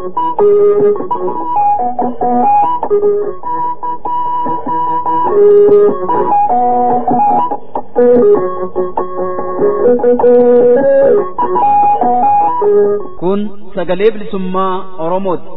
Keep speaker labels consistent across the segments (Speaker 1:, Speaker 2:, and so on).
Speaker 1: Kun sagalee bilisummaa Oromooti.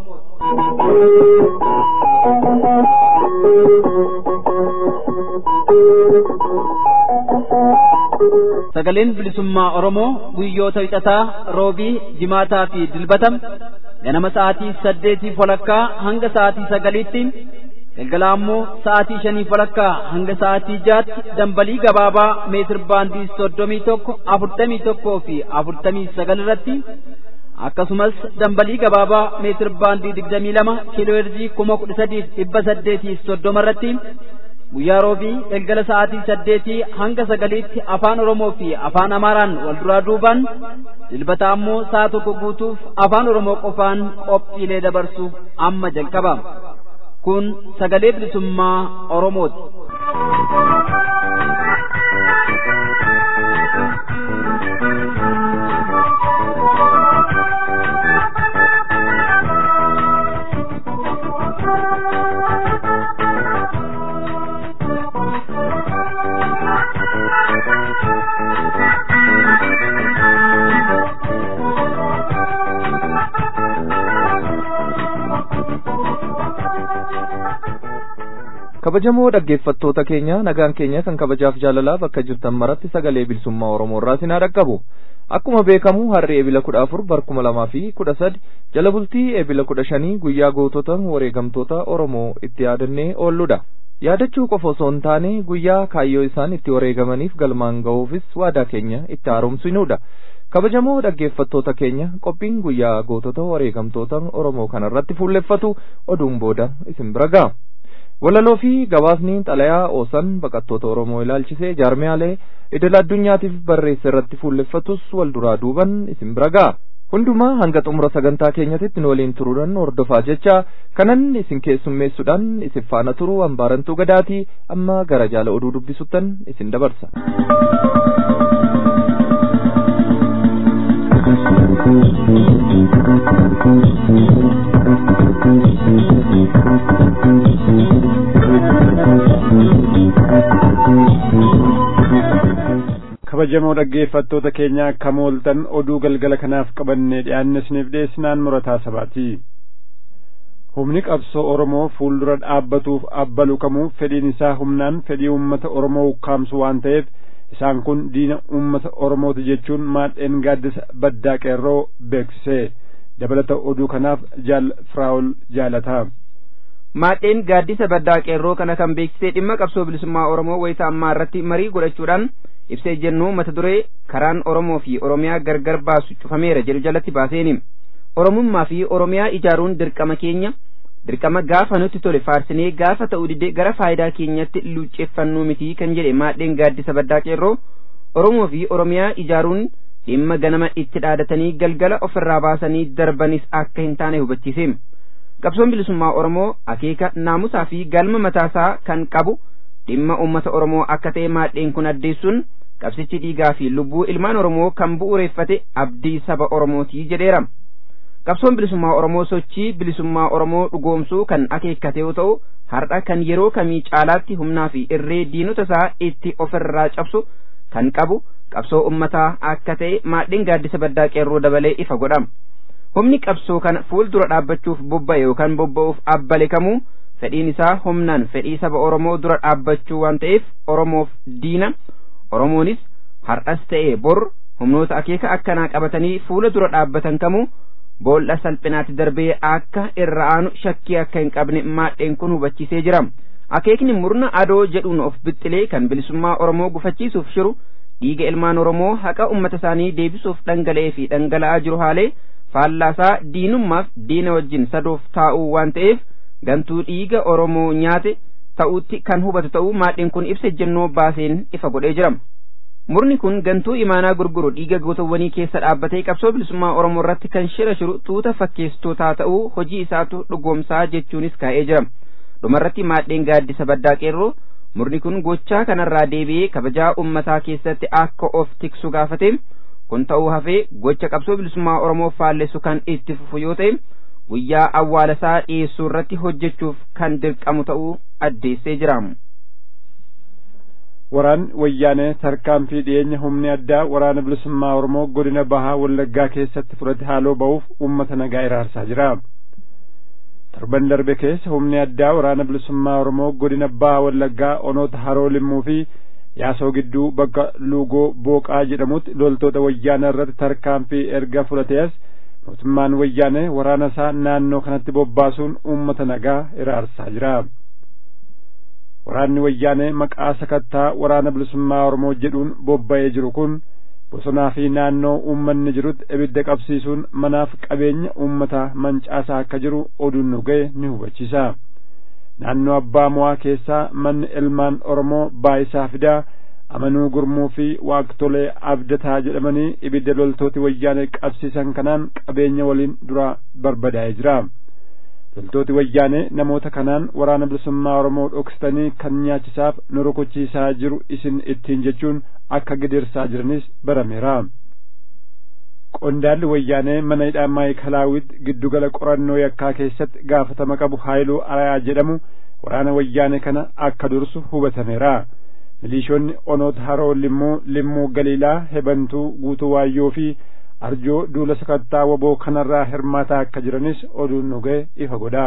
Speaker 1: Sagaleen bilisummaa Oromoo guyyoota wixataa roobii jimaataa fi dilbatam ganama sa'aatii saddeetii walakkaa hanga sa'aatii sagaliitti galgala ammoo sa'aatii shanii walakkaa hanga sa'aatii jaatti dambalii gabaabaa meetir baandii soddomii tokko afurtamii tokkoo fi afurtamii sagal irratti akkasumas dambalii gabaabaa meetir baandii digdamii lama kiiloo heerzii kuma kudha sadiif dhibba saddeetii soddoma irratti guyyaa roobii galgala sa'aatii saddeetii hanga sagaliitti afaan oromoo fi afaan amaaraan wal duraa duubaan dilbata ammoo sa'a tokko guutuuf afaan oromoo qofaan qophiilee dabarsuuf amma jalqaba kun sagalee bilisummaa oromooti.
Speaker 2: kabajamoo dhaggeeffattoota keenya nagaan keenya kan kabajaaf jaalalaa bakka jirtan maratti sagalee bilisummaa oromoo irraa sinaa dhaqqabu akkuma beekamu harri eebila kudha afur bar kuma lamaa fi kudha sadi jala bultii eebila kudha shanii guyyaa gootota wareegamtoota oromoo itti yaadannee oolludha yaadachuu qofa osoo hin taane guyyaa kaayyoo isaan itti wareegamaniif galmaan ga'uufis waadaa keenya itti haaromsinuudha kabajamoo dhaggeeffattoota keenya qophiin guyyaa gootota wareegamtoota oromoo kanarratti fuulleffatu oduun booda isin bira ga'a walaloo fi gabaasni xalayaa oosan baqattoota oromoo ilaalchisee jaarmiyaalee idil addunyaatiif barreesse irratti fuulleffatus wal duraa duuban isin bira ga'a hundumaa hanga xumura sagantaa keenyatti waliin turuudhaan hordofaa jecha kanan isin keessummeessuudhaan isin faana turu hambaarantuu gadaatii amma gara jaala oduu dubbisuttan isin dabarsa.
Speaker 3: kabajamoo dhaggeeffattoota keenya akka mooltan oduu galgala kanaaf qabannee dhiyaanne isiniif dhiyeessinaan murataa sabaati humni qabsoo oromoo fuuldura dhaabbatuuf abbalu kamuu fedhiin isaa humnaan fedhii uummata oromoo ukkaamsu waan ta'eef isaan kun diina uummata oromooti jechuun maadheen gaaddisa baddaa qeerroo beeksise dabalata oduu kanaaf jaal firaawul jaalataa
Speaker 4: maadheen gaaddisa baddaa qeerroo kana kan beeksisee dhimma qabsoo bilisummaa oromoo wayita ammaa irratti marii godhachuudhaan ibsee jennu mata duree karaan oromoo fi oromiyaa gargar baasu cufameera jedhu jalatti baaseeni oromummaa fi oromiyaa ijaaruun dirqama keenya dirqama gaafa nutti tole faarsinee gaafa ta'uu didee gara faayidaa keenyatti luucceeffannuu miti kan jedhe maadheen gaaddisa baddaa qeerroo oromoo fi oromiyaa ijaaruun dhimma ganama itti dhaadatanii galgala ofirraa baasanii darbanis akka hin taane hubachiise qabsoon bilisummaa oromoo akeeka naamusaa fi galma mataasaa kan qabu dhimma uummata oromoo akka ta'e maadheen kun addeessuun qabsichi dhiigaa fi lubbuu ilmaan oromoo kan bu'uureeffate abdii saba oromootii jedheera qabsoon bilisummaa oromoo sochii bilisummaa oromoo dhugoomsuu kan akeekkate yoo ta'u har'a kan yeroo kamii caalaatti humnaa fi irree diinota isaa itti ofirraa cabsu kan qabu qabsoo ummataa akka ta'e maadheen gaaddisa baddaa qeerroo dabalee ifa godha humni qabsoo kana fuuldura dhaabbachuuf bobba'e yookaan bobba'uuf abbale kamuu fedhiin isaa humnaan fedhii saba oromoo dura dhaabbachuu waan ta'eef oromoof diina oromoonis har'as ta'e bor humnoota akeeka akkanaa qabatanii fuula dura dhaabbatan kamuu boolla salphinaatti darbee akka irra aanu shakkii akka hin qabne maadheen kun hubachiisee jira akeekni murna adoo jedhuun of bixxilee kan bilisummaa oromoo gufachiisuuf shiru dhiiga ilmaan oromoo haqa ummata isaanii deebisuuf dhangala'ee fi dhangala'aa jiru haalee faallaasaa diinummaaf diina wajjin sadoof taa'uu waan ta'eef gantuu dhiiga oromoo nyaate ta'utti kan hubatu ta'uu maadheen kun ibsa ejjennoo baaseen ifa godhee jira murni kun gantuu imaanaa gurguru dhiiga gootawwanii keessa dhaabbatee qabsoo bilisummaa oromoo irratti kan shira shiru tuuta fakkeessitootaa ta'uu hojii isaatu dhugoomsaa jechuunis kaa'ee jira dhumarratti maadheen gaaddisa baddaa qeerroo murni kun gochaa kanarraa deebi'ee kabajaa ummataa keessatti akka of tiksu gaafate kun ta'uu hafee gocha qabsoo bilisummaa oromoo faallessu kan itti fufu yoo ta'e guyyaa awwaalasaa dhiyeessuu irratti hojjechuuf kan dirqamu ta'uu addeessee jira.
Speaker 3: waraanni wayyaanee tarkaanfii dhiyeenya humni addaa waraana bilisummaa oromoo godina bahaa wallaggaa keessatti fudhate haaloo ba'uuf uummata nagaa iraarsaa jira torban darbe keessa humni addaa waraana bilisummaa oromoo godina bahaa wallaggaa onoota haroo limmuu fi yaasoo gidduu bakka luugoo booqaa jedhamutti loltoota wayyaanee irratti tarkaanfii erga fudhatees mootummaan wayyaanee waraana isaa naannoo kanatti bobbaasuun uummata nagaa iraarsaa jira waraanni wayyaanee maqaa sakattaa waraana bilisummaa oromoo jedhuun bobba'ee jiru kun bosonaa fi naannoo uummanni jirutti ibidda qabsiisuun manaaf qabeenya uummataa mancaasaa akka jiru oduun nu ga'e ni hubachiisa naannoo abbaa mo'aa keessaa manni ilmaan oromoo baayisaa fidaa amanuu gurmuu fi waaqtolee abdataa jedhamanii ibidda loltooti wayyaanee qabsiisan kanaan qabeenya waliin dura barbadaa'ee jira loltooti wayyaanee namoota kanaan waraana bilisummaa oromoo dhoksitanii kan nyaachisaaf nu rukuchiisaa jiru isin ittiin jechuun akka gidirsaa jiranis barameera qondaalli wayyaanee mana hidhaa maayikalaawit giddugala qorannoo yakkaa keessatti gaafatama qabu haayiluu arayaa jedhamu waraana wayyaanee kana akka dursu hubatameera milishoonni onoota haroo limmuu limmuu galiilaa hebantuu guutuu waayyoo fi arjoo duula sakattaa waboo kanarraa hirmaataa akka jiranis oduun nu ga'e ifa godha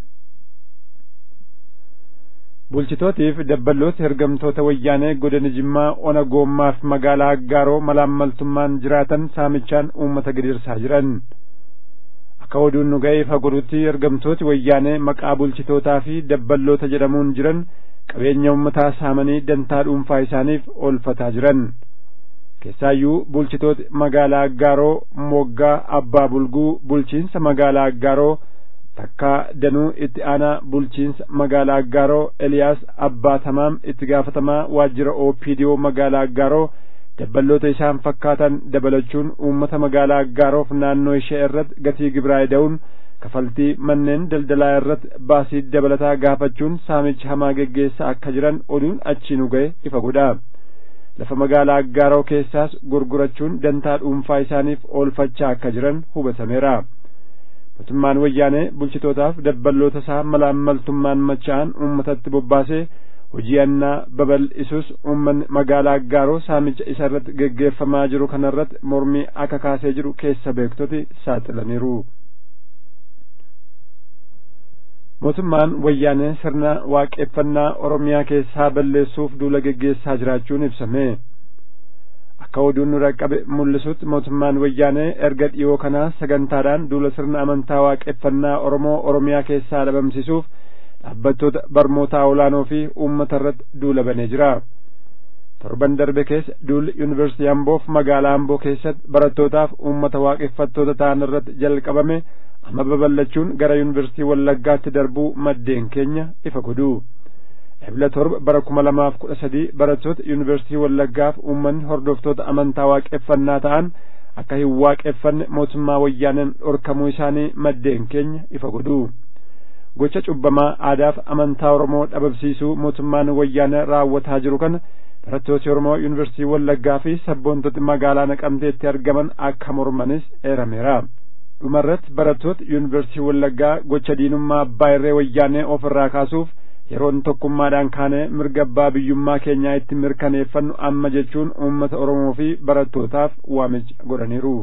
Speaker 3: bulchitootiif dabballoota ergamtoota wayyaanee godina jimmaa ona goommaaf magaalaa aggaaroo malaammaltummaan jiraatan saamichaan uummata gidirsaa jiran akka oduun nu ga'e ifa godhutti ergamtooti wayyaanee maqaa bulchitootaa fi dabballoota jedhamuun jiran qabeenya uummataa saamanii dantaa dhuunfaa isaaniif oolfataa jiran keessaayyuu bulchitooti magaalaa aggaaroo moggaa abbaa bulguu bulchiinsa magaalaa aggaaroo takkaa danuu itti aanaa bulchiinsa magaalaa aggaaroo eliyaas abbaa tamaam itti gaafatamaa waajjira oopidiyoo magaalaa aggaaroo dabballoota isaan fakkaatan dabalachuun uummata magaalaa aggaaroof naannoo ishee irratti gatii gibiraa ida'uun kafaltii manneen daldalaa irratti baasii dabalataa gaafachuun saamicha hamaa geggeessaa akka jiran oduun achii nu ga'e ifa godha lafa magaalaa aggaaroo keessaas gurgurachuun dantaa dhuunfaa isaaniif oolfachaa akka jiran hubatameera mootummaan wayyaanee bulchitootaaf dabballoota isaa malaammaltummaan macha'an uummatatti bobbaasee hojii annaa babal'isus uummanni magaalaa aggaaroo saamicha isa irratti geggeeffamaa jiru kanarratti mormii akka kaasee jiru keessa beektoti saaxilaniiru. mootummaan wayyaanee sirna waaqeffannaa oromiyaa keessaa balleessuuf duula geggeessaa jiraachuun ibsame akka oduun nu dhaqqabe mul'isutti mootummaan wayyaanee erga dhiyoo kanaa sagantaadhaan duula sirna amantaa waaqeffannaa oromoo oromiyaa keessaa dhabamsiisuuf dhaabbattoota barmootaa olaanoo fi uummata irratti duula banee jira torban darbe keessa duulli yuunivarsiitii amboof magaalaa amboo keessatti barattootaaf uummata waaqeffattoota ta'an irratti jalqabame amma babal'achuun gara yuunivarsiitii wallaggaatti darbuu maddeen keenya ifa godhu ebla torba bara kuma lamaaf kudha sadii barattoota yuunivarsiitii wallaggaaf uummanni hordoftoota amantaa waaqeffannaa ta'an akka hin waaqeffanne mootummaa wayyaaneen dhorkamuu isaanii maddeen keenya ifa godhu gocha cubbamaa aadaaf amantaa oromoo dhabamsiisuu mootummaan wayyaanee raawwataa jiru kana barattooti oromoo yuunivarsiitii wallaggaa fi sabboontoti magaalaa naqamteetti argaman akka mormanis eerameera dhumarratti barattoota yuunivarsiitii wallaggaa gocha diinummaa abbaa irree wayyaanee of irraa kaasuuf yeroon tokkummaadhaan kaanee mirga abbaa biyyummaa keenyaa itti mirkaneeffannu amma jechuun uummata oromoo fi barattootaaf waamicha godhaniiru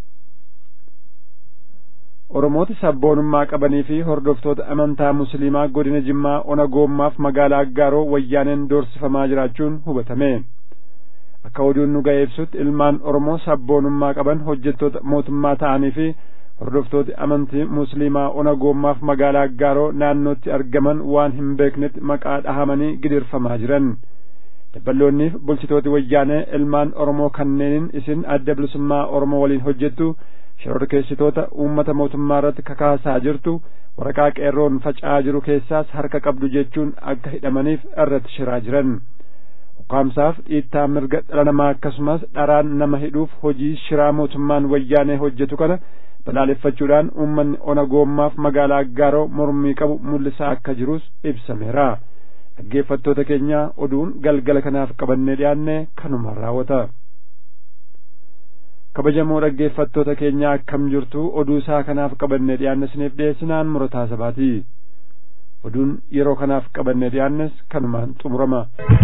Speaker 3: oromoota sabboonummaa qabanii fi hordoftoota amantaa musliimaa godina jimmaa ona goommaaf magaalaa aggaaroo wayyaaneen doorsifamaa jiraachuun hubatame akka oduun nu ga'e ibsutti ilmaan oromoo sabboonummaa qaban hojjettoota mootummaa ta'anii fi hordoftooti amantii musliimaa ona goommaaf magaalaa aggaaroo naannootti argaman waan hin beeknetti maqaa dhahamanii gidirfamaa jiran dabballoonniif bulchitooti wayyaanee ilmaan oromoo kanneeniin isin adda bilisummaa oromoo waliin hojjettu shororkeessitoota uummata mootummaa irratti kakaasaa jirtu waraqaa qeerroon faca'aa jiru keessaas harka qabdu jechuun akka hidhamaniif irratti shiraa jiran ukkaamsaaf dhiittaa mirga dhala namaa akkasumas dharaan nama hidhuuf hojii shiraa mootummaan wayyaanee hojjetu kana balaaleffachuudhaan uummanni ona goommaaf magaalaa aggaaroo mormii qabu mul'isaa akka jirus ibsameera dhaggeeffattoota keenya oduun galgala kanaaf qabannee dhiyaanne kanumaan raawwata kabajamoo dhaggeeffattoota keenya akkam jirtu oduu isaa kanaaf qabanne dhiyaanne isiniif dhiyeessinaan murataa sabaati oduun yeroo kanaaf qabanne dhiyaannes kanumaan xumurama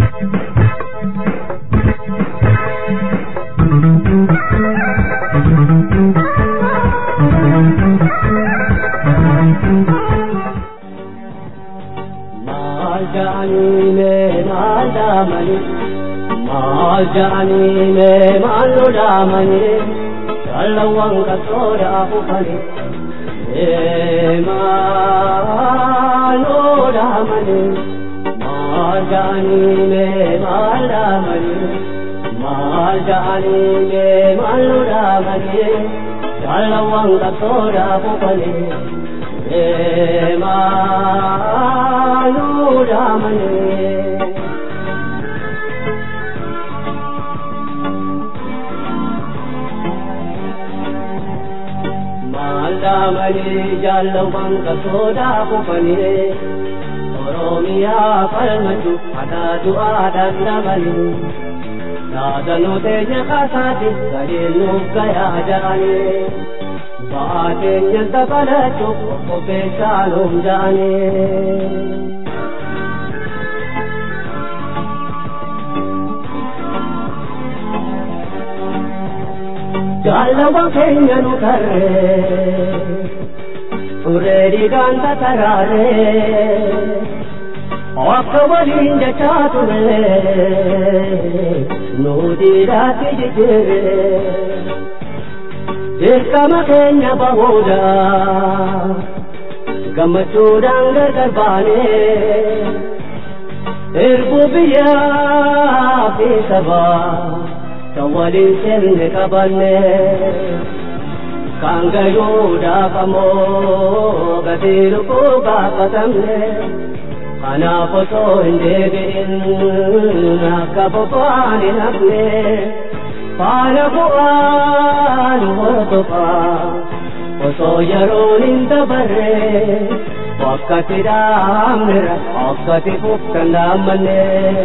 Speaker 5: maal ja'aniine maal dhaamani maal ja'aniine maal nu dhaamani jaalawwan qabsoodhaaf ufani maal nu dhaamani maal ja'aniine maal dhaamani maal ja'aniine maal nu dhaamani jaalawwan qabsoodhaaf ufani Emanudamane Maldamani jallawan kasoda kufani Oromiyaa falmatu adaatu aadaan dabali Saadanu teenya kasaati gadeen nuuf gayaa jaanii Baateen dabalatu qopheessaanuun jaane. Jaalawan keenya nu tarree turee dhiigaan tataraaree akka waliin jechaa turee nu dhiiraatti jijjiiree. dirqama keenya bahuudha gammachuudhaan gargar baanee erbuu biyyaa fi sabaa kan waliin seenne qabanne kan gayuudhaaf ammoo gatii lubbuu gaafatamne kanaaf osoo hin deebi'in akka boba'aan hin hafne faana bu'aan hordofaa osoo yeroon hin dabarre wakkati dhaamnera akkati fuftan dhaammanne.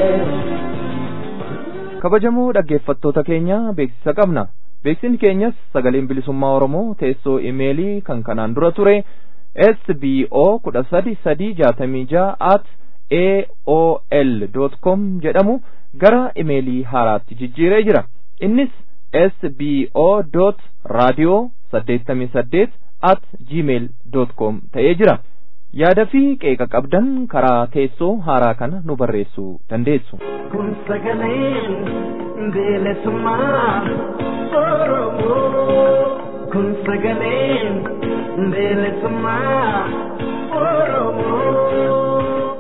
Speaker 2: kabajamoo dhaggeeffattoota keenya beeksisa qabna beeksisni keenyas sagaleen bilisummaa oromoo teessoo imeelii kan kanaan dura ture sbo kudha sadi sadii jaatamii ja'a at aol dot com jedhamu gara imeelii haaraatti jijjiiree jira innis sbo dot raadiyoo saddeettamii saddeet at gmail dot com ta'ee jira yaada fi qeeqa qabdan karaa teessoo haaraa kana nu barreessuu dandeessu.
Speaker 5: kun sagaleen bilisummaa oromoo kun sagaleen bilisummaa oromoo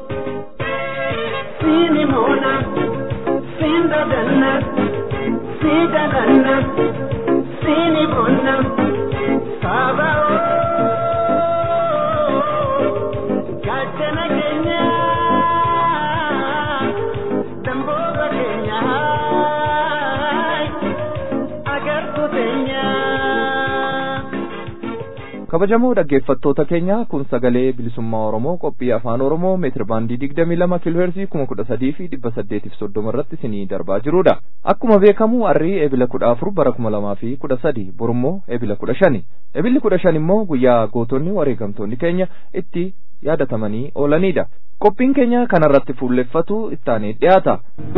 Speaker 5: siini moona siin dadanna sii dadanna siini moona saaba gaachana keenya damboota keenya agartuu teenya.
Speaker 2: kabajamoo dhaggeeffattoota keenya kun sagalee bilisummaa oromoo qophii afaan oromoo meetir baandii digdamii lama kiilooheerzii kuma kudha sadii fi dhibba saddeetiif soddoma irratti isinii darbaa jirudha akkuma beekamu arrii ebila kudha afur bara kuma lamaa fi kudha sadi borummoo ebila kudha shani ebilli kudha shan immoo guyyaa gootonni wareegamtoonni keenya itti yaadatamanii oolanidha qophiin keenya kanarratti fuulleffatu ittaanee dhiyaata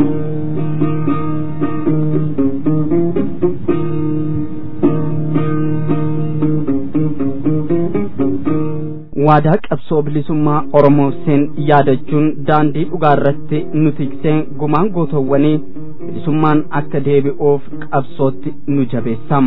Speaker 6: waadaa qabsoo bilisummaa oromoof seen yaadachuun daandii dhugaa irratti nu tiksee gumaan gootowwanii bilisummaan akka deebi'uuf qabsootti nu jabeessam.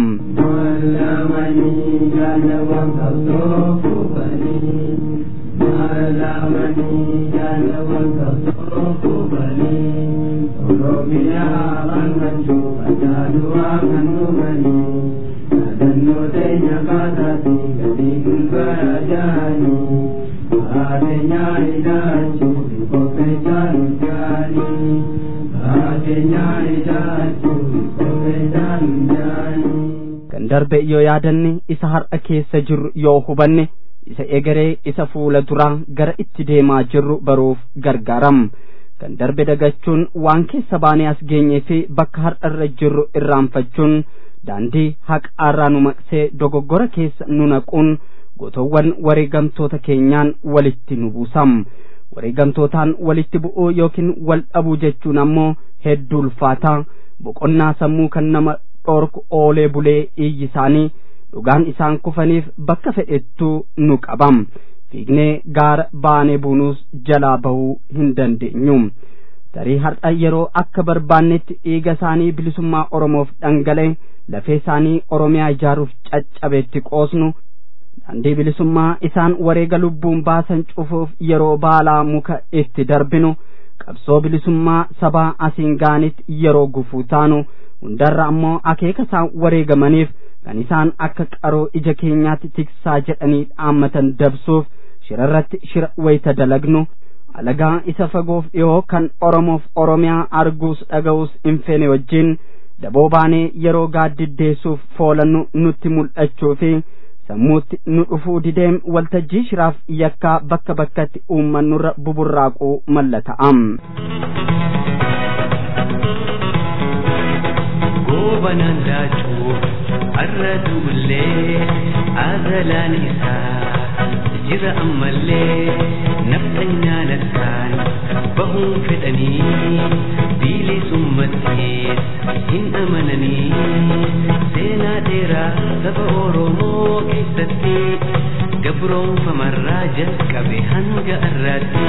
Speaker 6: kan darbe yoo yaadanne isa har'a keessa jirru yoo hubanne isa egeree isa fuula duraa gara itti deemaa jirru baruuf gargaaram kan darbe dagachuun waan keessa baanee as geenyee fi bakka har'a irra jirru irraanfachuun daandii haqaarraa nu maqsee dogoggora keessa nu naquun gootowwan wareegamtoota keenyaan walitti nu buusam wareegamtootaan walitti bu'uu yookiin wal dhabuu jechuun ammoo hedduu ulfaataa boqonnaa sammuu kan nama dhoorku oolee bulee iyyi isaanii dhugaan isaan kufaniif bakka fedhettuu nu qabam fiignee gaara baanee buunuus jalaa bahuu hin dandeenyu tarii har'a yeroo akka barbaannetti dhiiga isaanii bilisummaa oromoof dhangala'e lafee isaanii oromiyaa ijaaruuf caccabeetti qoosnu daandii bilisummaa isaan wareega lubbuun baasan cufuuf yeroo baalaa muka itti darbinu qabsoo bilisummaa sabaa asiin gaanitti yeroo gufuu taanu hundarra ammoo akeeka isaan wareegamaniif kan isaan akka qaroo ija keenyaatti tiksaa jedhanii dhaammatan dabsuuf shirarratti shira wayita dalagnu alagaa isa fagoof dhiyoo kan oromoof oromiyaa arguus dhaga'uus hin feene wajjin daboo baanee yeroo gaaddiddeessuuf foolannu nutti mul'achuu fi sammuutti nu dhufuu dideem waltajjii shiraaf yakkaa bakka bakkatti uummannurra buburraaquu mallata'am.
Speaker 7: goobanaan laachuu har'a duullee azalaan isaa jira ammallee nafxanyaa lassaan bahuun fedhanii bilisummattees hin amananii seenaa dheeraa saba oromoo keessatti gabroonfamarraa jalqabe hanga arraatti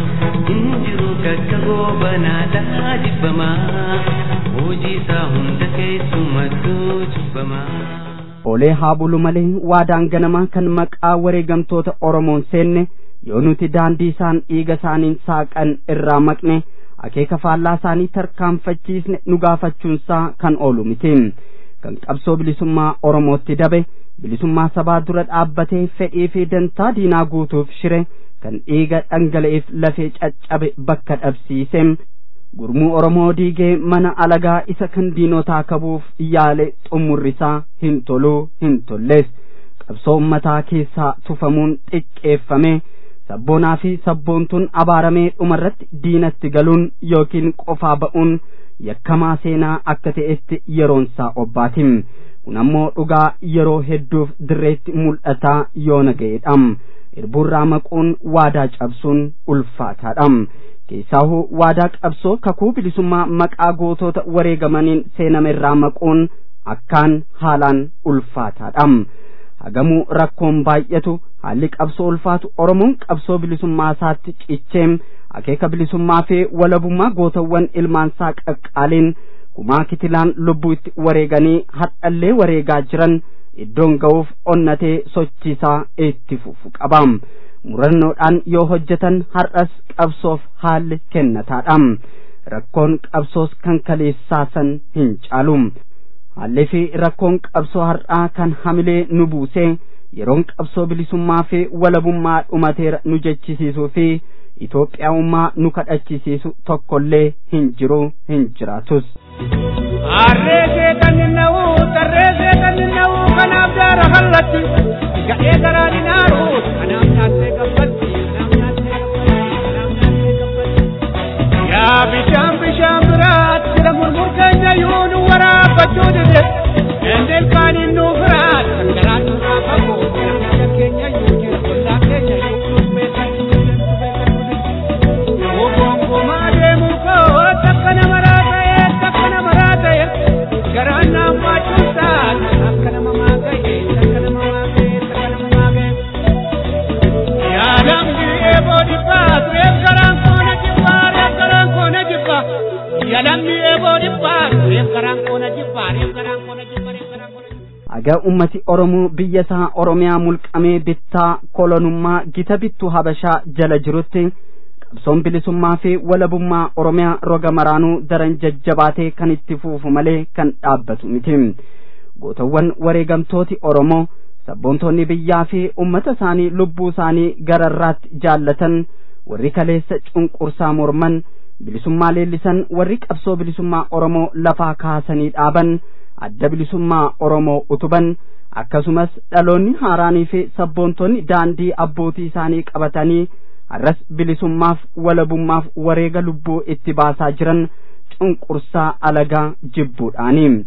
Speaker 7: hin jiru kakka goobanaadhaa jibbamaa hojii isaa hunda keessumattuu jibbamaa.
Speaker 6: Oolee haa bulu malee waadaan ganamaa kan maqaa wareegamtoota Oromoon seenne yoo nuti daandii isaan dhiiga isaaniin saaqan irraa maqne akeeka faallaa isaanii tarkaanfachiisne nu gaafachuunsaa kan oolu miti. Kan qabsoo bilisummaa Oromootti dabe bilisummaa sabaa dura dhaabbatee fedhii fi dantaa diinaa guutuuf shire kan dhiiga dhangala'eef lafee caccabe bakka dhabsiise. gurmuu oromoo diigee mana alagaa isa kan diinotaa kabuuf yaale xumurrisaa hin toluu hin tollees qabsoo ummataa keessaa tufamuun xiqqeeffame sabboonaa fi sabboontuun abaaramee dhumarratti diinatti galuun yookiin qofaa ba'uun yakkamaa seenaa akka ta'etti yeroonsaa obbaatim kun ammoo dhugaa yeroo hedduuf dirreetti mul'ataa yoo naga'edha irbuurraa maquun waadaa cabsuun ulfaataadha keessaahuu waadaa qabsoo kakuu bilisummaa maqaa gootota wareegamaniin seename irraa maquun akkaan haalaan ulfaataadha hagamuu rakkoon baay'atu haalli qabsoo ulfaatu oromoon qabsoo bilisummaa isaatti cicheem akeeka bilisummaa fi walabummaa gootawwan ilmaansaa qaqqaaliin kumaa kitilaan lubbuu itti wareeganii hadhallee wareegaa jiran iddoon ga'uuf onnatee sochiisaa itti fufu qabaam murannoodhaan yoo hojjetan har'as qabsoof haalli kennataadha rakkoon qabsoos kan kaleessaasan hin caalu haalli fi rakkoon qabsoo har'aa kan hamilee nu buusee yeroon qabsoo bilisummaa fi walabummaa dhumateera nu jechisiisuu fi Itoophiyaummaa nu kadhachisiisu tokkollee hin jiru hin jiraatus.
Speaker 8: Arreesee kan na'u tarreesee kan na'u kanaaf jaara hallatti ga'ee garaa dinaaru kanaaf nyaattee gabbatti kanaaf nyaattee gabbatti kanaaf nyaattee gabbatti. Yaa bishaan bishaan biraat jira murmur keenya yoo nu waraabbachuu dide endeel kaaniin nu biraat kan garaa nurraa qabu biyya keenya yoo jira ollaa keenya yoo kunuunfeessan Gongomaa deemu koo takka nama raata'e takka nama raata'e garaan naaf baachuusaa akka nama maaga'e takka nama maaga'e takka nama maaga'e. Yaalamni eeboo dhibbaa tureef garaan koona jibbaa reef garaan koona jibbaa. Yaalamni eeboo dhibbaa tureef garaan koona jibbaa reef garaan koona jibbaa reef garaan koona jibbaa.
Speaker 6: Hagaa ummati Oromoo biyya isaa Oromiyaa mulqamee bittaa kolonummaa gita bittuu Habashaa jala jirutti qabsoon bilisummaa fi walabummaa Oromiyaa roga maraanuu daran jajjabaatee kan itti fuufu malee kan dhaabbatu miti. Gootawwan wareegamtooti Oromoo sabboontoonni biyyaa fi ummata isaanii lubbuu isaanii gararraatti jaallatan warri kaleessa cunqursaa morman bilisummaa leellisan warri qabsoo bilisummaa Oromoo lafaa kaasanii dhaaban adda bilisummaa Oromoo utuban akkasumas dhaloonni haaraanii fi sabboontonni daandii abbootii isaanii qabatanii har'as bilisummaaf walabummaaf wareega lubbuu itti baasaa jiran cunqursaa alagaa jibbuudhaani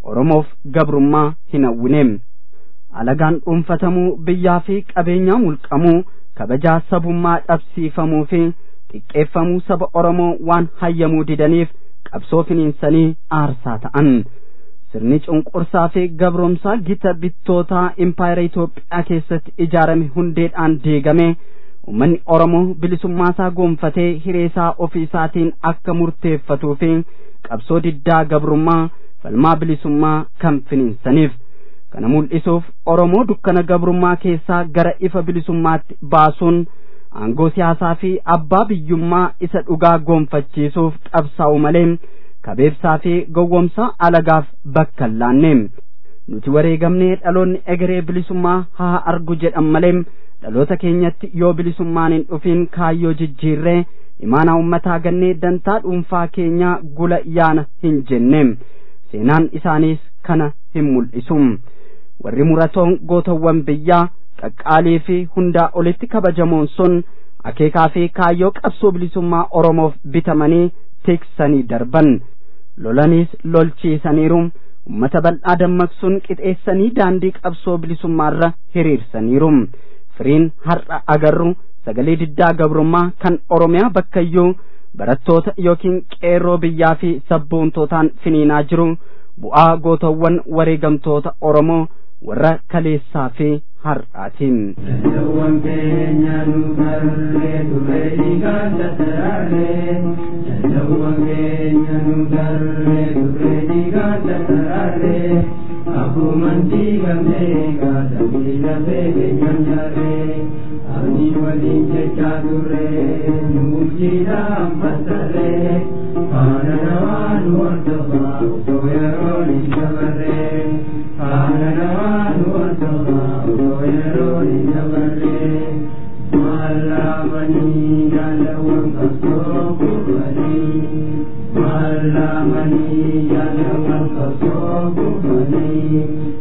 Speaker 6: oromoof gabrummaa hin hawwineem alagaan dhuunfatamuu biyyaa fi qabeenyaa mulqamuu kabajaa sabummaa dhabsiifamuu fi xiqqeeffamuu saba oromoo waan hayyamuu didaniif qabsoo finiinsanii aarsaa ta'an sirni cunqursaa fi gabroomsaa gita bittootaa impaayera Itoophiyaa keessatti ijaarame hundeedhaan diigame ummanni Oromoo bilisummaasaa gonfatee hireesaa ofiisaatiin akka murteeffatuu fi qabsoo diddaa gabrummaa falmaa bilisummaa kan finiinsaniif kana mul'isuuf Oromoo dukkana gabrummaa keessaa gara ifa bilisummaatti baasuun aangoo siyaasaa fi abbaa biyyummaa isa dhugaa gonfachiisuuf qabsaa'u malee kabeebsaa fi gowwomsaa alagaaf bakka hin laanne nuti wareegamnee dhaloonni egeree bilisummaa haa argu jedhan malee dhaloota keenyatti yoo bilisummaan hin dhufin kaayyoo jijjiirree imaanaa ummataa gannee dantaa dhuunfaa keenyaa gula yaana hin jenne seenaan isaaniis kana hin mul'isu warri muratoon gootawwan biyyaa qaqqaalii fi hundaa olitti kabajamoon sun akeekaa fi kaayyoo qabsoo bilisummaa oromoof bitamanii tiksanii darban lolaniis lolchiisaniiru ummata bal'aa dammaqsuun qixeessanii daandii qabsoo bilisummaarra hiriirsaniiru firiin har'a agarru sagalee diddaa gabrummaa kan oromiyaa bakkayyuu barattoota yookiin qeerroo biyyaa fi sabboontootaan finiinaa jiru bu'aa gootawwan wareegamtoota oromoo warra kaleessaa fi har'aatiin.
Speaker 5: Jalawwan keenya nu tarree turree dhiigaan tattaraarree. Jalawwan keenya nu tarree turree dhiigaan tattaraarree. Akkuman diigamnee kaasanii lafee keenyan jaarree. Abdii waliin jechaa turree nu bulchiidhaan fassarree. Faana namaa nu hordofaa osoo yeroon hin dabarree. Faana namaa nu hordofaa osoo yeroon hin dabarree. Maallaamanii jaalawwan qabsoo kubbanii. Maallaamanii jaalawwan qabsoo kubbanii.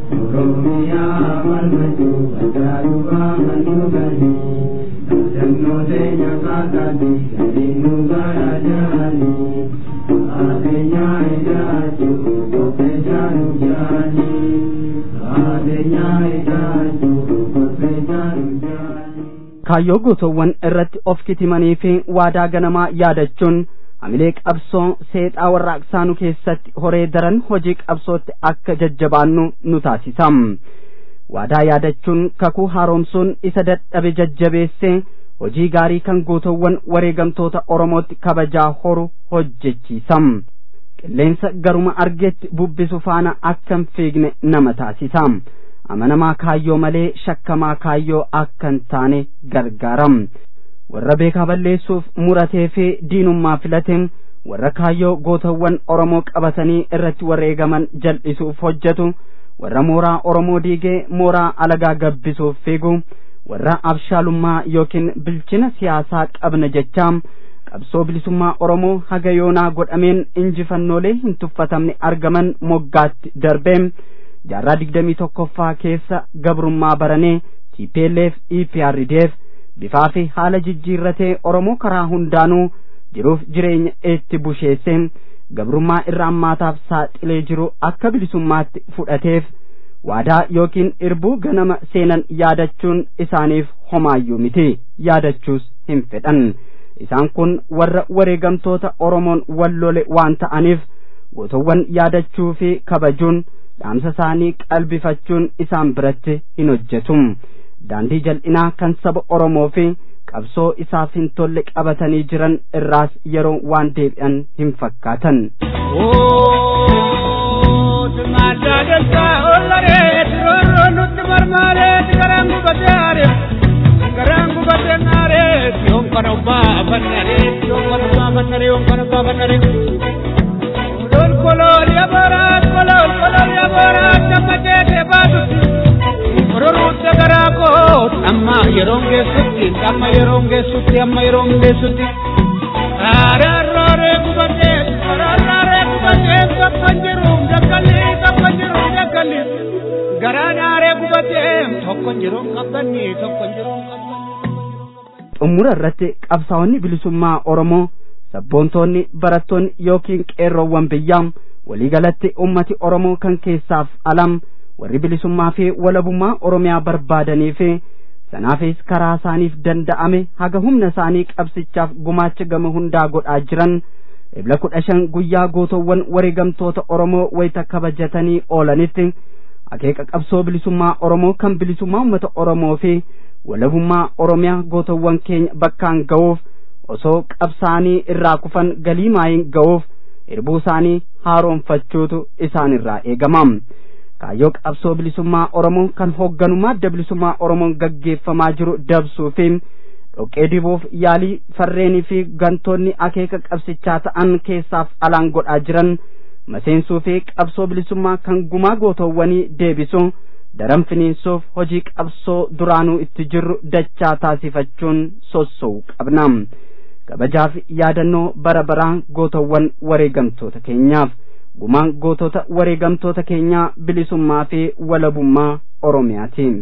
Speaker 5: Oromiyaa falmachuu bakka dhufaa mannuganii. Dhaadannoo teenya kaasanii gadi nu garaa jiranii. Adeenyaa ijaajuu kopheessaa nu jaanii. Adeenyaa ijaajuu kopheessaa nu jaanii.
Speaker 6: kaayyoo gootowwan irratti of kitimanii fi waadaa ganamaa yaadachuun hamilee qabsoo seexaa warraaqsaa nu keessatti horee daran hojii qabsootti akka jajjabaannu nu taasisa waadaa yaadachuun kakuu haaromsuun isa dadhabe jajjabeessee hojii gaarii kan gootowwan wareegamtoota oromootti kabajaa horu hojjechiisa qilleensa garuma argetti bubbisu faana akka hin fiigne nama taasisa amanamaa kaayyoo malee shakkamaa kaayyoo akka hin taane gargaaram warra beekaa balleessuuf muratee fi diinummaa filate warra kaayyoo gootawwan oromoo qabatanii irratti wareegaman jal'isuuf hojjetu warra mooraa oromoo diigee mooraa alagaa gabbisuuf fiigu warra abshaalummaa yookiin bilchina siyaasaa qabna jechaa qabsoo bilisummaa oromoo haga yoonaa godhameen injifannoolee hin tuffatamne argaman moggaatti darbee jaarraa digdamii tokkoffaa keessa gabrummaa baranee TPLF EPRDF bifaa fi haala jijjiirratee Oromoo karaa hundaanuu jiruuf jireenya itti busheesse gabrummaa irra ammaataaf saaxilee jiru akka bilisummaatti fudhateef waadaa yookiin irbuu ganama seenan yaadachuun isaaniif homaayyuu miti yaadachuus hin fedhan isaan kun warra wareegamtoota Oromoon wallole waan ta'aniif gootowwan yaadachuu fi kabajuun dhaamsa isaanii qalbifachuun isaan biratti hin hojjetu daandii jal'inaa kan saba oromoo fi qabsoo isaaf hin tolle qabatanii jiran irraas yeroo waan deebi'an hin fakkaatan.
Speaker 8: Garaan gubatee naaree, yoon kana ubbaa fannaree, yoon kana ubbaa fannaree, yoon kana ubbaa fannaree. Kolol kolol yaboraat kolol kolol yaboraat damma jeetee baatutti. Kororuutte garaa koo amma yeroon geessutti amma yeroon geessutti amma yeroon geessutti. Araarrooree gubatee araarrooree gubatee tokko jiru dakkalli tokko jiru dakkalli. Garaan aaree gubatee tokko jiru qabbanni tokko jiru qabbanni.
Speaker 6: xumura irratti qabsaa'onni bilisummaa oromoo sabboontoonni barattoonni yookiin qeerroowwan biyyaa waliigalatti ummati oromoo kan keessaaf alam warri bilisummaa fi walabummaa oromiyaa barbaadanii fi sanaafis karaa isaaniif danda'ame haga humna isaanii qabsichaaf gumaacha gama hundaa godhaa jiran ebla kudha shan guyyaa gootowwan wareegamtoota oromoo wayita kabajatanii oolanitti akeeka qabsoo bilisummaa oromoo kan bilisummaa uummata oromoo fi walabummaa oromiyaa gootowwan keenya bakkaan ga'uuf osoo qabsaanii irraa kufan galii maayin ga'uuf irbuu isaanii haaroonfachuutu isaan irraa eegama kaayyoo qabsoo bilisummaa oromoo kan hoogganummaa adda bilisummaa oromoon gaggeeffamaa jiru dabsuu fi dhoqqee dibuuf yaalii farreenii fi gantoonni akeeka qabsichaa ta'an keessaaf alaan godhaa jiran maseensuu fi qabsoo bilisummaa kan gumaa gootowwanii deebisu daran finiinsuuf hojii qabsoo duraanuu itti jirru dachaa taasifachuun sossou qabna kabajaaf yaadannoo bara baraa gootowwan wareegamtoota keenyaaf gumaan gootota wareegamtoota keenyaa bilisummaa fi walabummaa oromiyaatiin.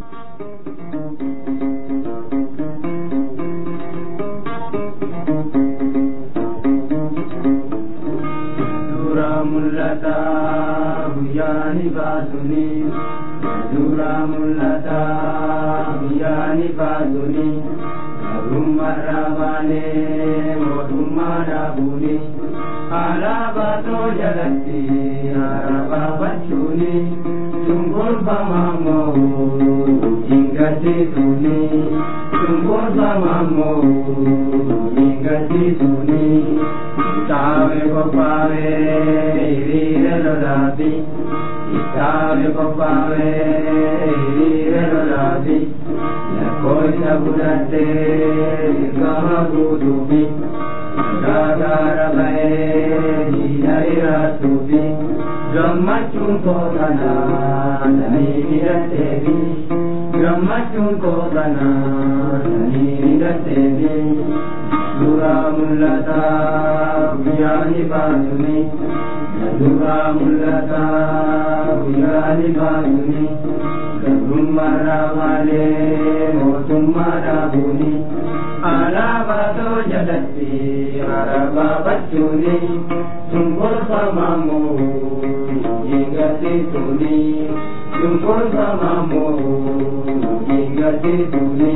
Speaker 5: Dura mul'ata guyyaani baasuni Dura mul'ata guyyaani baasuni Garummaarraa baanee mootummaa dhaabuuni Alaabaa too jalatti alaabaa bachuuni Cunqurfamaa moo hingaddisuuni Cunqurfamaa moo hingaddisuuni Kitaabe qophaa'e hiriira lolaafi Kitaabe qophaa'e hiriira lolaafi Lakkoofsa fudhattee dirqama guutuufi Gaagaara ba'ee diina iraatuufi Gammachuun koo kanaa sanii hidhatteefi Gammachuun koo kanaa sanii hidhatteefi Suuraa mul'ataa guyyaani baasuni Suuraa mul'ataa guyyaani baasuni Garbummaarraa maalee mootummaa dhaabuuni Alaabaa too jalatti alaabaa bachuuni Cunqurfamaa moo hingaddisuuni Cunqurfamaa moo hingaddisuuni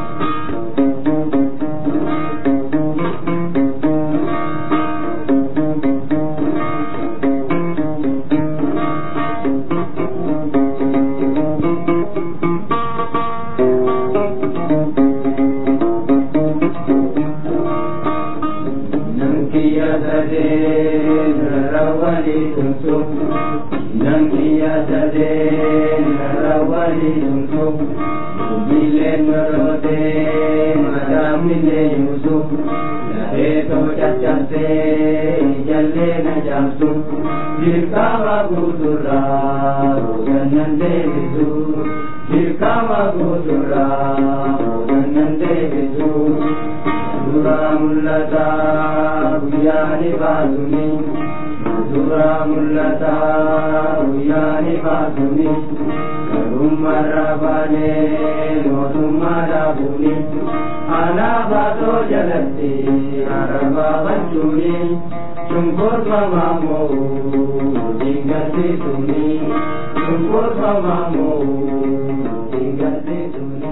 Speaker 5: Dirkama guuturra hoogannan deebisu Dirkama guuturra hoogannan deebisu Suuraa mul'ata guyyaani baasuni Suuraa mul'ata guyyaani baasuni Garummaarraa baanee mootummaa dhaabuuni Alaabaa too jalatti arabaa bachuuni Cunqurfamaa moo hingaddisuuni Cunqurfamaa moo hingaddisuuni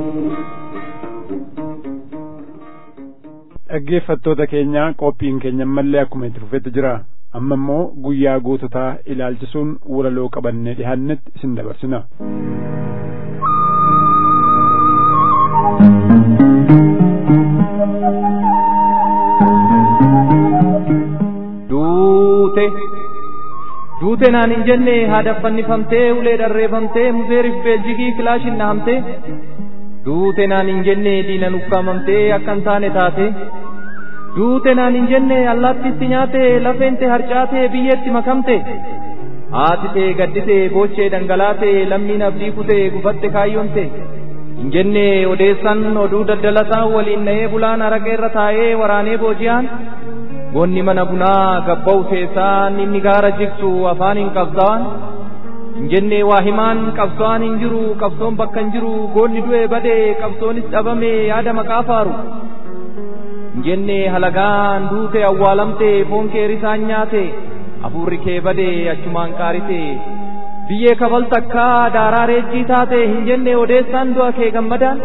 Speaker 3: dhaggeeffattoota keenya qophiin keenya ammallee akkuma itti fufetti jira amma immoo guyyaa goototaa ilaalchisuun walaloo qabannee dhihaannetti isin dabarsina
Speaker 2: duute duute naan hin jenne haadha fannifamtee ulee dharreeffamtee muzeeriif beeljigii kilaashin dhahamtee duute naan hin jenne diina nukkaamamtee akka hin taane taate duute naan hin jenne allaattitti nyaate lafeente harcaate biyyeetti makamte haati tee gaddite boochee dhangalaate lammiin abdii kute gufatte kaayyoonte hin jenne odeessan oduu daddalataa waliin na'ee bulaan araqeerra taa'ee waraanee booji'aan goonni mana bunaa gabba'u keessaan inni gaara jigsu afaan hin qabsaan hin jenne waa himaan qabsoon hin jiru qabsoon bakka hin jiru goonni du'e bade qabsoonis dhabame yaada maqaa faaru hin jenne halagaan duute awwaalamte foon kee risaan nyaate hafuurri kee badee achumaan qaarisee biyyee kafal takkaa daaraa reejjii taate hin jenne odeessaan du'a kee gammadaan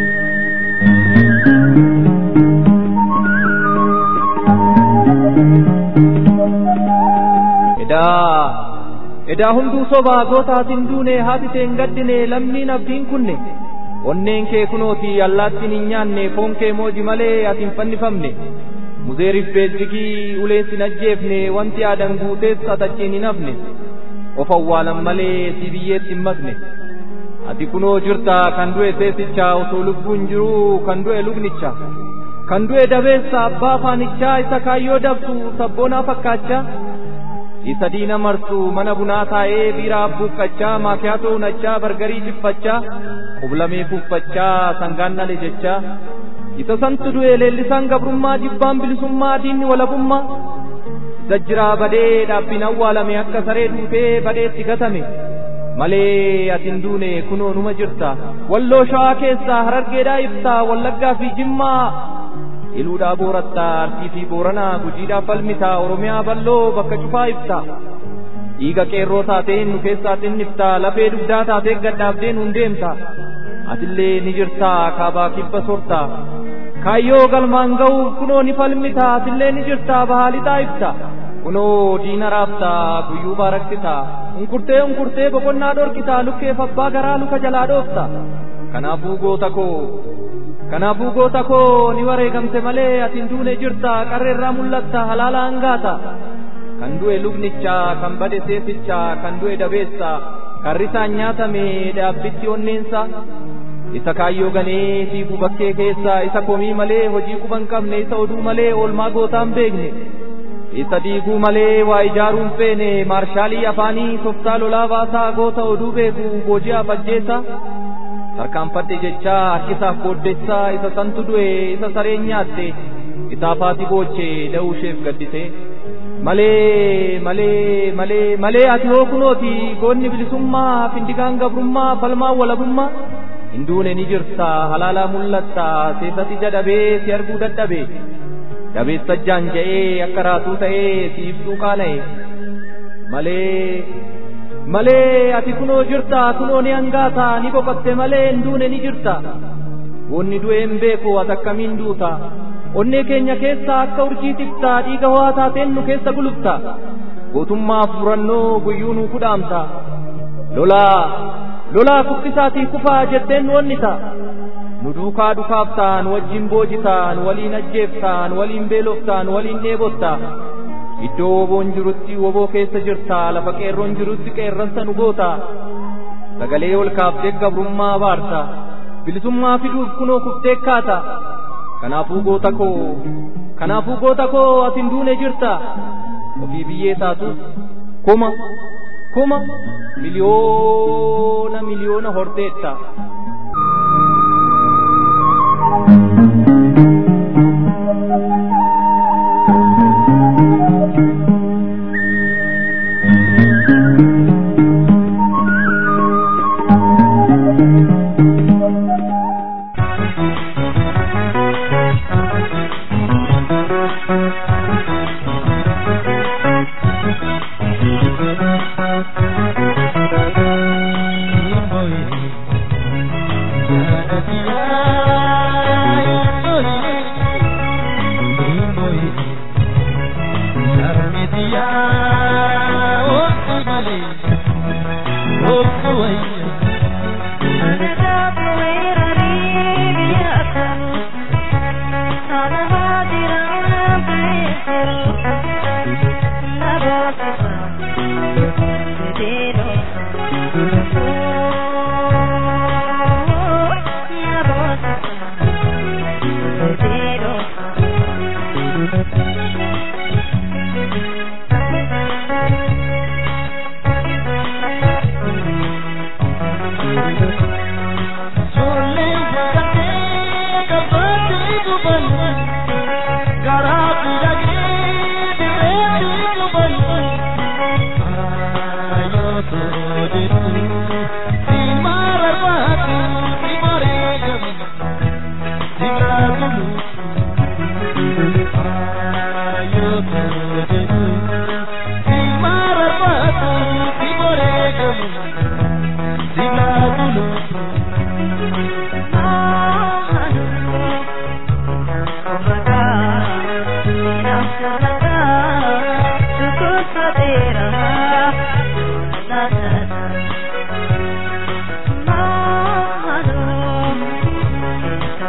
Speaker 2: edaa edaa hunduu sobaa gootaatiin duune haati hin gaddine lammiin abdiin kunne onneen kee kunooti allaattiin hin nyaanne foon kee mooji malee ati hin fannifamne muzeeriif beelzigii uleen sin ajjeefne wanti aadan guutees atachiin hin hafne of awwaalan malee si biyyeetti hin makne ati kunoo jirta kan du'e seesicha osoo lubbuun jiruu kan du'e lubnicha kan du'e dabeessa abbaa faanichaa isa kaayyoo dabsu sabboonaa fakkaachaa isa diina marsu mana bunaa taa'ee biiraa abbuuqqachaa maakiyaatoo unachaa bargarii jiffachaa qublamee kuuffachaa sangaan dhale jechaa isa santu du'e leellisaan gabrummaa jibbaan bilisummaa diinni walabummaa isa jiraa badee dhaabbiin awwaalame akka saree duutee badeetti gatame malee atin duune kunoo numa jirta walloo shawaa keessaa harargeedhaa ibsaa wallaggaa fi jimmaa iluudhaa boorattaa arsii fi booranaa gujiidhaa falmitaa oromiyaa balloo bakka cufaa ibsa dhiiga qeerroo taateen nu keessaa xinniftaa lafee dugdaa taatee gadhaabdee nuun deemta atillee ni jirtaa kaabaa kibba sortaa kaayyoo galmaan ga'uuf kunoo ni falmitaa atillee ni jirtaa bahaalixaa ibsa kunoo diina raabtaa guyyuu baaraksitaa unkurtee unkurtee boqonnaa dhorkitaa lukkeef abbaa garaa luka jalaa dhoofta kanaafuu goota koo kanaafuu goota koo ni wareegamte malee atin duune jirta qarreerraa mul'atta halaala hangaata kan du'e lubnicha kan bade seesicha kan du'e dabeessa kan risaan nyaatame dhaabbitti onneensa isa kaayyoo ganee fiiguu bakkee keessa isa komii malee hojii quban qabne isa oduu malee oolmaa gootaan beekne isa diiguu malee waa ijaaruun feene maarshaalii afaanii toftaa lolaa baasaa goota oduu beeku booji'aaf ajjeesa tarkaanfadhe jechaa harkisaaf booddeessaa isa santu du'e isa sareen nyaatte isaaf haati boochee da'uu isheef gaddite malee malee malee malee ati hoo kunooti goonni bilisummaa findigaan gabrummaa falmaa walabummaa hin duune ni jirta halaalaa mul'atta seesati jadhabee si arguu dadhabe dabeessa jaan ja'ee akka raatuu ta'ee si ibsuu qaana'e malee malee ati kunoo jirta kunoo ni hangaata ni boqotte malee hin duune ni jirta wonni du'e hin beeku ati akkamiin duuta onnee keenya keessaa akka urjii tifta dhiiga ho'aa taateen nu keessa gulufta gootummaa furannoo guyyuu nu kudhaamta lolaa lolaa kuffisaatii kufaa jetteen nu onnita nu duukaa dhukaaftaan wajjin boojisaan waliin ajjeeftaan waliin beeloftaan waliin dheebottaa iddoo woboon jirutti woboo keessa jirta lafa qeerroon jirutti qeerransa nu goota sagalee ol kaaftee gabrummaa baarta bilisummaa fiduuf kunoo kuftee kaata kanaafuu goota koo kanaafuu goota koo atin duune jirta ofii biyyee taatus kuma kuma miliyoona miliyoona horteetta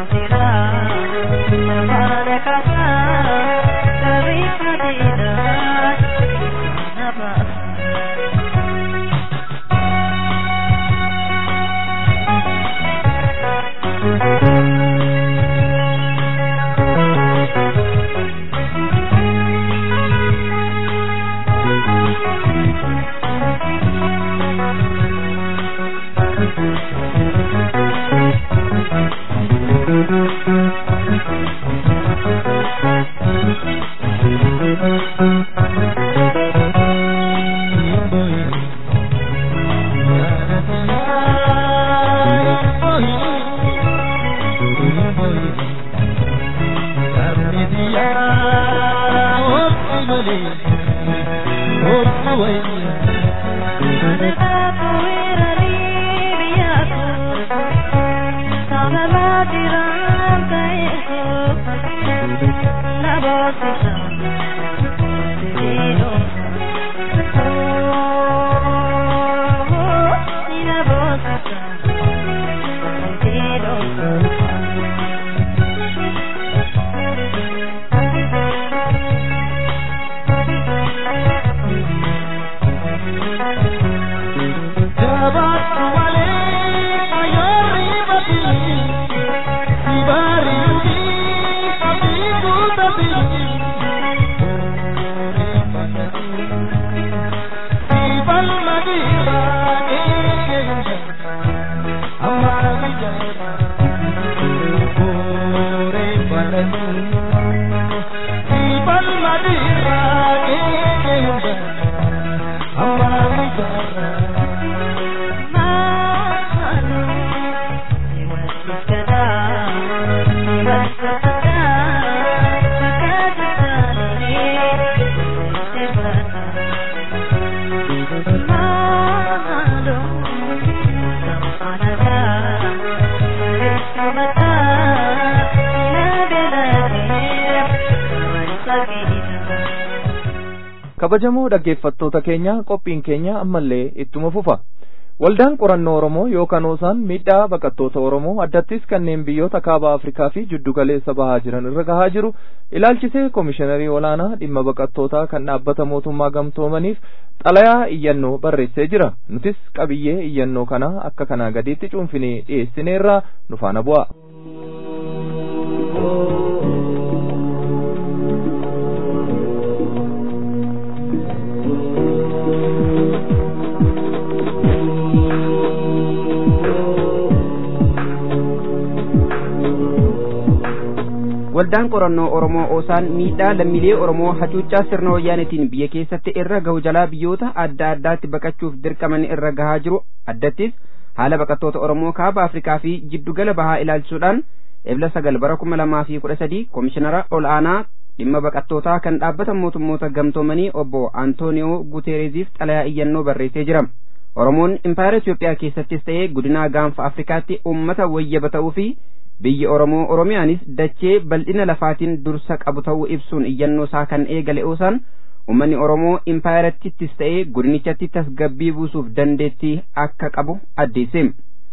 Speaker 2: kabajamoo dhaggeeffattoota keenya qophiin keenya ammallee ittuma fufa waldaan qorannoo oromoo yookaan oosaan miidhaa baqattoota oromoo addattis kanneen biyyoota kaaba afrikaa fi jiddugaleessa bahaa jiran irra gahaa jiru ilaalchisee koomishiinarii olaanaa dhimma baqattootaa kan dhaabbata mootummaa gamtoomaniif xalayaa iyyannoo barreessee jira nutis qabiyyee iyyannoo kana akka kanaa gadiitti cuunfinee dhiyeessineerraa nu faana bu'a.
Speaker 4: waldaan qorannoo oromoo oosaan miidhaa lammiilee oromoo hacuuccaa sirna wayyaanetiin biyya keessatti irra gahu jalaa biyyoota adda addaatti baqachuuf dirqaman irra gahaa jiru addattis haala baqattoota oromoo kaaba afrikaa fi jiddugala bahaa ilaalchisuudhaan ebla sagal bara kuma lamaa fi kudha sadii koomishinara ol aanaa dhimma baqattootaa kan dhaabbata mootummoota gamtoomanii obbo antooniyoo guteereziif xalayaa iyyannoo barreessee jira oromoon impaayera itiyoophiyaa keessattis ta'ee godinaa gaanfa afrikaatti ummata wayyaba ta'uu fi biyyi oromoo oromiyaanis dachee bal'ina lafaatiin dursa qabu ta'uu ibsuun iyyannoo isaa kan eegale oosaan ummanni oromoo impaayerattis ta'ee godinichatti tasgabbii buusuuf dandeettii akka qabu addeesse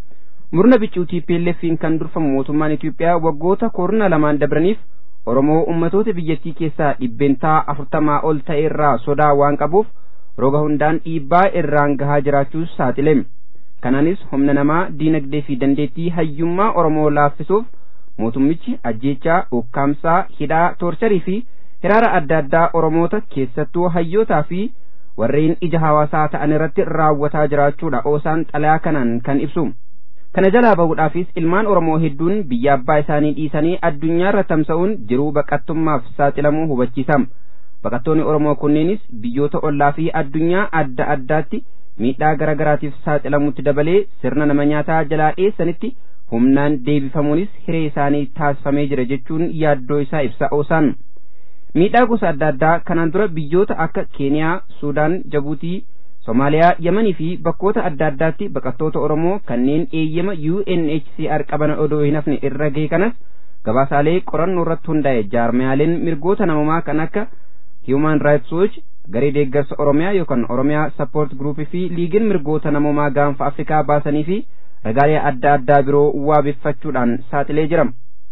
Speaker 4: murna biccuutii PLF'n kan durfamu mootummaan Itiyoophiyaa waggoota kurna lamaan dabraniif oromoo ummatoota biyyattii keessaa dhibbeentaa afurtamaa ol ta'e irraa sodaa waan qabuuf roga hundaan dhiibbaa irraan gahaa jiraachuus saaxile. kanaanis humna namaa diinagdee fi dandeettii hayyummaa oromoo laaffisuuf mootummichi ajjeechaa ukkaamsaa hidhaa toorcharii fi hiraara adda addaa oromoota keessattuu hayyootaa fi warreen ija hawaasaa ta'an irratti raawwataa jiraachuudha oosaan xalayaa kanaan kan ibsu kana jalaa bahuudhaafis ilmaan oromoo hedduun biyya abbaa isaanii dhiisanii addunyaarra tamsa'uun jiruu baqattummaaf saaxilamuu hubachiisa baqattoonni oromoo kunneenis biyyoota ollaa fi addunyaa adda addaatti miidhaa gara garaatiif saaxilamutti dabalee sirna nama nyaataa jalaa dheessanitti humnaan deebifamuunis hiree isaanii taasifamee jira jechuun yaaddoo isaa ibsa oosaan miidhaa gosa adda addaa kanaan dura biyyoota akka keeniyaa suudaan jabuutii somaaliyaa yamanii fi bakkoota adda addaatti baqattoota oromoo kanneen eeyyama UNHCR qaban odoo hin hafne irra gahe kanas gabaasaalee qorannoo irratti hundaa'e jaarmiyaaleen mirgoota namumaa kan akka Human Rights Watch garee deeggarsa oromiyaa yookaan oromiyaa sappoort gruupii fi liigiin mirgoota namoomaa gaanfa afrikaa baasanii fi ragaalee adda addaa biroo waabeffachuudhaan saaxilee jira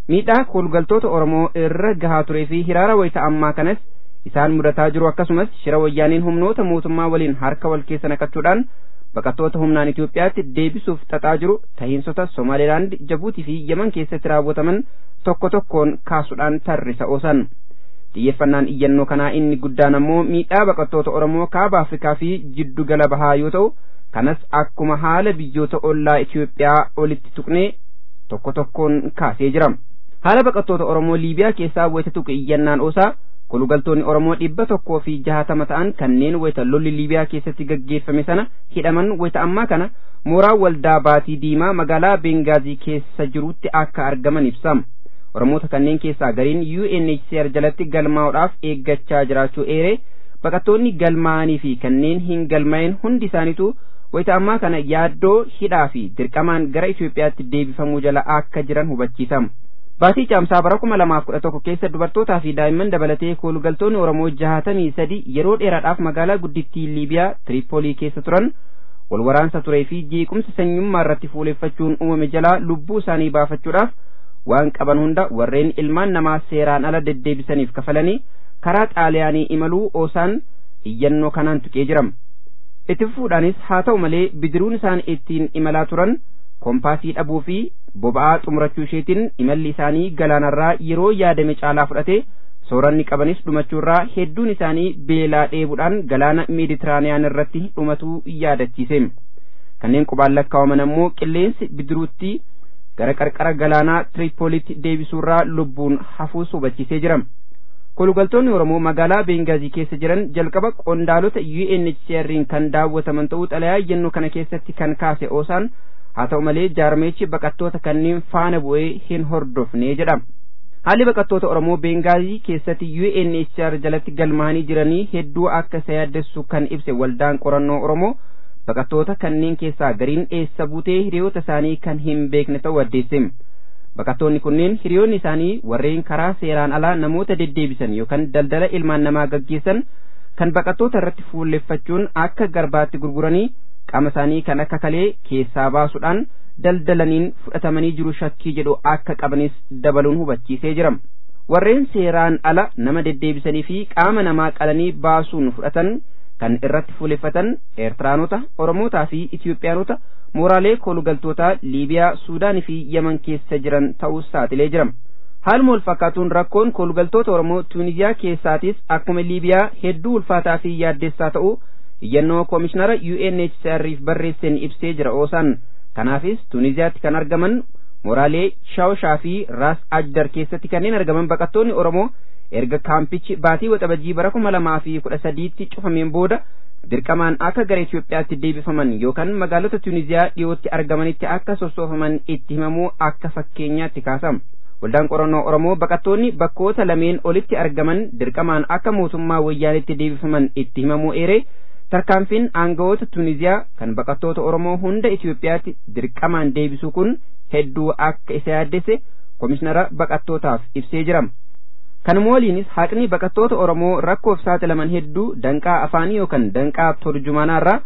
Speaker 4: miidhaa koolgaltoota oromoo irra gahaa turee fi hiraara wayita ammaa kanas isaan mudataa jiru akkasumas shira wayyaaniin humnoota mootummaa waliin harka wal keessa naqachuudhaan baqattoota humnaan Itoophiyaatti deebisuuf xaxaa jiru tahiinsota Somaalilaand, Jabuutii fi Yemen keessatti raawwataman tokko tokkoon kaasuudhaan tarrisa oosan. xiyyeeffannaan iyyannoo kanaa inni guddaan ammoo miidhaa baqattoota Oromoo kaaba Afrikaa fi jiddu gala bahaa yoo ta'u kanas akkuma haala biyyoota ollaa Itoophiyaa olitti tuqnee tokko tokkoon kaasee jira. Haala baqattoota Oromoo Liibiyaa keessaa wayita tuqe iyyannaan oosaa kolugaltoonni Oromoo dhibba tokkoo fi jahatama ta'an kanneen wayita lolli Liibiyaa keessatti gaggeeffame sana hidhaman wayita ammaa kana mooraa waldaa baatii diimaa magaalaa Bengaazii keessa jirutti akka argaman ibsama. Oromoota kanneen keessaa gariin UNHCR jalatti galmaa'uudhaaf eeggachaa jiraachuu eere baqattoonni galmaa'anii fi kanneen hin galmaa'in hundi isaaniitu wayita ammaa kana yaaddoo hidhaa fi dirqamaan gara Itoophiyaatti deebifamuu jala akka jiran hubachiisama. Baatii caamsaa bara kuma lamaaf kudha tokko keessa dubartootaa fi daa'imman dabalatee koolugaltoonni Oromoo jahatamii sadi yeroo dheeraadhaaf magaalaa guddittii Liibiyaa Tiriipoolii keessa turan wal waraansa turee fi jeequmsa sanyummaa irratti fuuleffachuun uumame jalaa lubbuu isaanii baafachuudhaaf waan qaban hunda warreen ilmaan namaa seeraan ala deddeebisaniif kafalanii karaa xaaliyaanii imaluu oosaan iyyannoo kanaan tuqee jiram. Itti fufuudhaanis haa ta'u malee bidiruun isaan ittiin imalaa turan kompaasii dhabuu fi boba'aa xumurachuu isheetiin imalli isaanii galaanarraa yeroo yaadame caalaa fudhate sooranni qabanis dhumachuurraa hedduun isaanii beelaa dheebuudhaan galaana meeditiraaniyaan irratti dhumatuu yaadachiise. Kanneen qubaan lakkaa'aman ammoo qilleensi bidiruutti gara qarqara galaanaa Tiriipoolitti deebisuurraa lubbuun hafuus hubachiisee jira. Kolugaltoonni Oromoo magaalaa Bengaazii keessa jiran jalqaba qondaalota UNHCR'n kan daawwataman ta'uu xalayaa iyyannoo kana keessatti kan kaase oosaan haa ta'u malee jaarmeechi baqattoota kanneen faana bu'ee hin hordofne jedha. Haalli baqattoota Oromoo Bengaazii keessatti UNHCR jalatti galmaanii jiranii hedduu akka isa yaaddessu kan ibse waldaan qorannoo Oromoo baqattoota kanneen keessaa gariin eessa buutee hiriyoota isaanii kan hin beekne ta'uu addeesse. Baqattoonni kunneen hiriyoonni isaanii warreen karaa seeraan alaa namoota deddeebisan yookaan daldala ilmaan namaa gaggeessan kan baqattoota irratti fuulleffachuun akka garbaatti gurguranii qaama isaanii kan akka kalee keessaa baasuudhaan daldalaniin fudhatamanii jiru shakkii jedhu akka qabanis dabaluun hubachiisee jira. Warreen seeraan ala nama deddeebisanii fi qaama namaa qalanii baasuun fudhatan kan irratti fuulleffatan Eertiraanota, Oromootaa fi Itiyoophiyaanota mooraalee koolugaltootaa Liibiyaa, Suudaanii fi Yemen keessa jiran ta'us saaxilee jira. Haaluma wal fakkaatuun rakkoon koolugaltoota Oromoo Tuuniziyaa keessaatis akkuma Liibiyaa hedduu ulfaataa fi yaaddessaa ta'u iyyannoo koomishinara UNHCR'if barreesseen ibsee jira oosaan. Kanaafis Tuuniziyaatti kan argaman mooraalee Shaawshaa fi Raas Ajdar keessatti kanneen argaman baqattoonni Oromoo erga kaampichi baatii waxabajii bara kuma lamaa fi kudha sadiitti cufameen booda dirqamaan akka gara Itoophiyaatti deebifaman yookaan magaalota Tuuniziyaa dhiyootti argamanitti akka sossoofaman itti himamuu akka fakkeenyaatti kaasama. Waldaan qorannoo Oromoo baqattoonni bakkoota lameen olitti argaman dirqamaan akka mootummaa wayyaanitti deebifaman itti himamuu eeree tarkaanfiin aangawoota Tuuniziyaa kan baqattoota Oromoo hunda Itoophiyaatti dirqamaan deebisuu kun hedduu akka isa yaaddese komishinara baqattootaaf ibsee jira. Kanuma waliinis haqni baqattoota Oromoo rakkoof saaxilaman hedduu danqaa afaanii yookaan danqaa turjumaanaarraa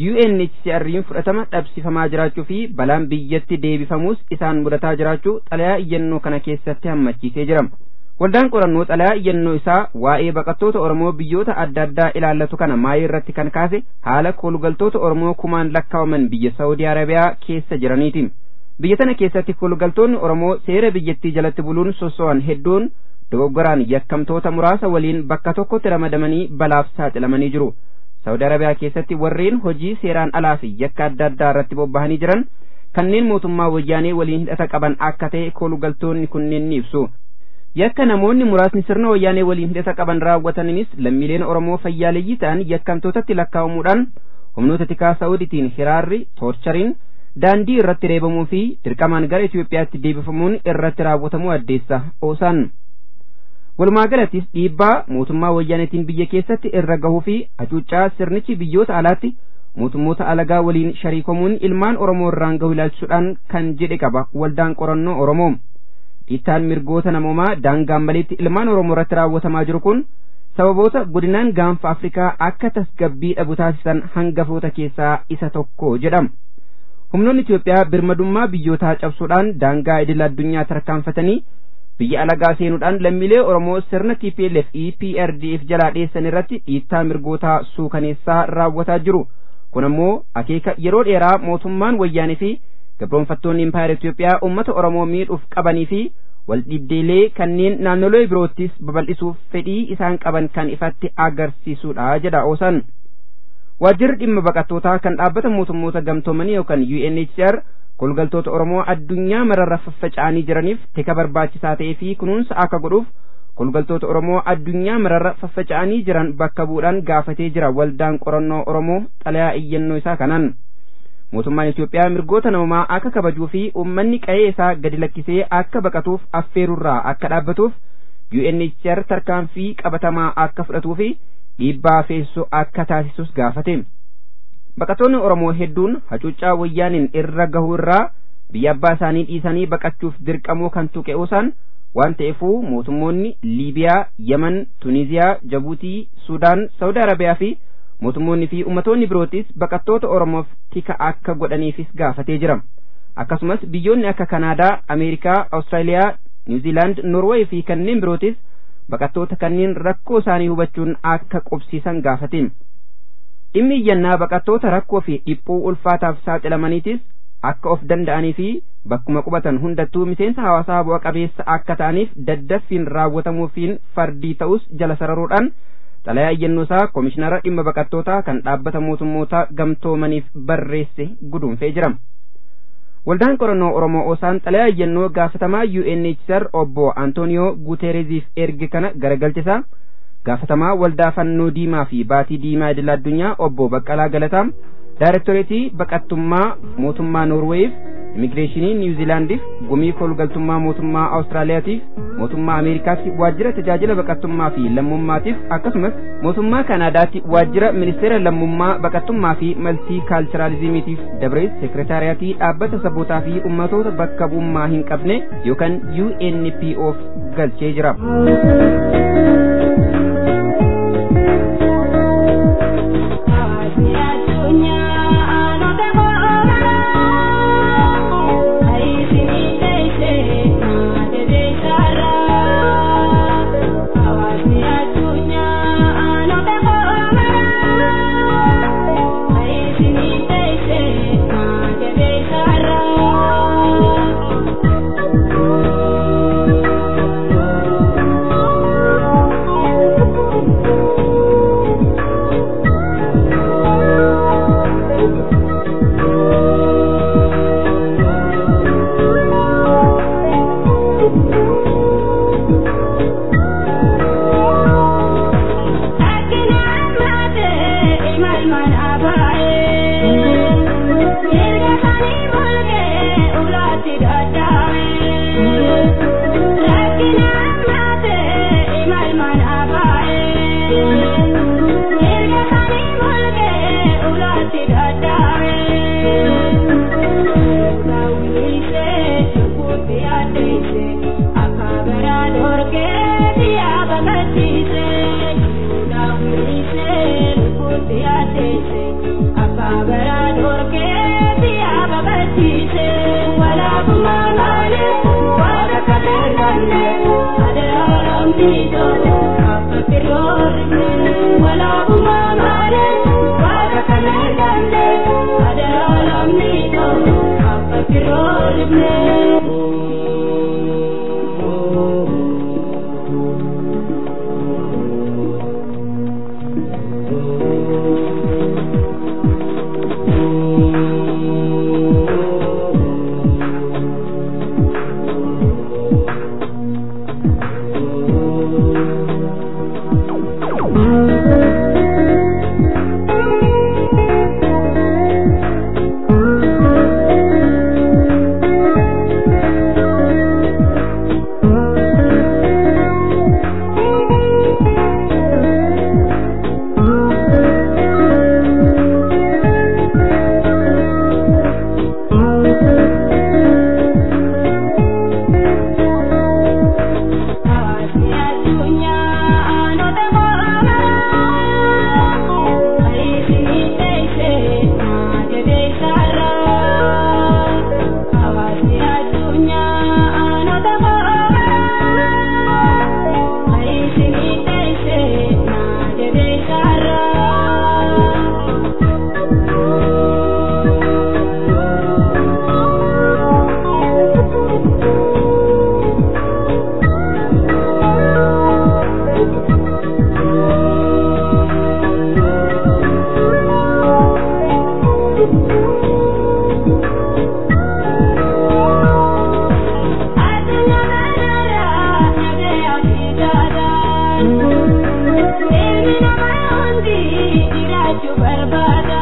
Speaker 4: UNHCR'n fudhatama dhabsifamaa jiraachuu fi balaan biyyatti deebifamuus isaan mudataa jiraachuu xalayaa iyyannoo kana keessatti hammachiisee jira. Waldaan qorannoo xalayaa iyyannoo isaa waa'ee baqattoota Oromoo biyyoota adda addaa ilaallatu kana maayii irratti kan kaase haala koolugaltoota Oromoo kumaan lakkaawaman biyya Saawudii Arabiyaa keessa jiraniiti. Biyya tana keessatti koolugaltoonni Oromoo seera biyyattii jalatti buluun sosso'an hedduun dogoggoraan yakkamtoota muraasa waliin bakka tokkotti ramadamanii balaaf saaxilamanii jiru. Saawudi Arabiyaa keessatti warreen hojii seeraan alaa fi yakka adda addaa irratti bobbahanii jiran kanneen mootummaa wayyaanee waliin hidhata qaban akka ta'e koolugaltoonni kunneen ni ibsu. Yakka namoonni muraasni sirna wayyaanee waliin hidhata qaban raawwataninis lammiileen Oromoo fayyaaleeyyii ta'an yakkamtootatti lakkaa'amuudhaan humnoota tikaa Saawuditiin hiraarri toorchariin daandii irratti reebamuu fi dirqamaan gara Itoophiyaatti deebifamuun irratti raawwatamuu addeessa oosaan. Walumaa galattis dhiibbaa mootummaa wayyaanetiin biyya keessatti irra gahuu fi hacuuccaa sirnichi biyyoota alaatti mootummoota alagaa waliin shariikomuun ilmaan Oromoo irraan gahu ilaalchisuudhaan kan jedhe qaba waldaan qorannoo Oromoo. Dhiittaan mirgoota namoomaa daangaan maleetti ilmaan Oromoo irratti raawwatamaa jiru kun sababoota godinaan gaanfa Afrikaa akka tasgabbii dhabu taasisan hangafoota keessaa isa tokko jedhama. Humnoonni Itoophiyaa birmadummaa biyyootaa cabsuudhaan daangaa idil addunyaa tarkaanfatanii biyya alagaa seenuudhaan lammiilee Oromoo sirna TPLF EPRDF jalaa dheessan irratti dhiittaa mirgootaa suukaneessaa raawwataa jiru. Kun ammoo akeeka yeroo dheeraa mootummaan wayyaanee fi gabroonfattoonni impaayera Itoophiyaa uummata Oromoo miidhuuf qabanii fi waldhibdeelee kanneen naannolee biroottis babal'isuuf fedhii isaan qaban kan ifatti agarsiisudha jedha oosan. Waajjirri dhimma baqattootaa kan dhaabbata mootummoota gamtoomanii yookaan UNHCR kolgaltoota Oromoo addunyaa mararra faffaca'anii jiraniif tika barbaachisaa ta'ee fi kunuunsa akka godhuuf kolgaltoota Oromoo addunyaa mararra faffaca'anii jiran bakka bu'uudhaan gaafatee jira waldaan qorannoo Oromoo xalayaa iyyannoo isaa kanaan. Mootummaan Itoophiyaa mirgoota namumaa akka kabajuu fi uummanni qa'ee isaa gadi lakkisee akka baqatuuf affeerurraa akka dhaabbatuuf UNHCR tarkaanfii qabatamaa akka fudhatuu fi dhiibbaa feessoo akka taasisus gaafate. Baqattoonni Oromoo hedduun hacuuccaa wayyaaniin irra gahuu irraa biyya abbaa isaanii dhiisanii baqachuuf dirqamoo kan tuqe osaan waan ta'eefuu mootummoonni Liibiyaa, Yemen, Tuniziyaa, Jabuutii, Sudaan, Saudi Arabiyaa fi mootummoonni fi ummatoonni birootis baqattoota Oromoof tika akka godhaniifis gaafatee jira. Akkasumas biyyoonni akka Kanaadaa, Ameerikaa, Awustiraaliyaa, Niwuziilaand, Norweey fi kanneen birootis baqattoota kanneen rakkoo isaanii hubachuun akka qubsiisan gaafate. Dhimmi iyyannaa baqattoota rakkoo fi dhiphuu ulfaataaf saaxilamaniitis akka of danda'anii fi bakkuma qubatan hundattuu miseensa hawaasaa bu'a qabeessa akka ta'aniif daddaffiin raawwatamuufiin fardii ta'us jala sararuudhaan xalayaa iyyannoo isaa koomishinara dhimma baqattootaa kan dhaabbata mootummoota gamtoomaniif barreesse guduunfee jira. Waldaan qorannoo Oromoo Osaan xalayaa iyyannoo gaafatamaa UNHCR obbo Antonio Gutereziif erge kana garagalchisaa gaafatamaa waldaa fannoo diimaa fi baatii diimaa idil addunyaa obbo Baqqalaa Galataa Daayirektoreetii baqattummaa mootummaa Noorweeyiif immigireeshinii Niwuziilaandiif gumii kolgaltummaa mootummaa Awustiraaliyaatiif mootummaa Ameerikaatti waajjira tajaajila baqattummaa fi lammummaatiif akkasumas mootummaa Kanaadaatti waajjira ministeera lammummaa baqattummaa fi maltii kaalchiraalizimiitiif dabrees seekretariyatii dhaabbata sabootaa fi ummatoota bakka bu'ummaa hin qabne yookaan UNPOf galchee jira.
Speaker 9: Ilmi namaa hundi jiraachuu barbaada.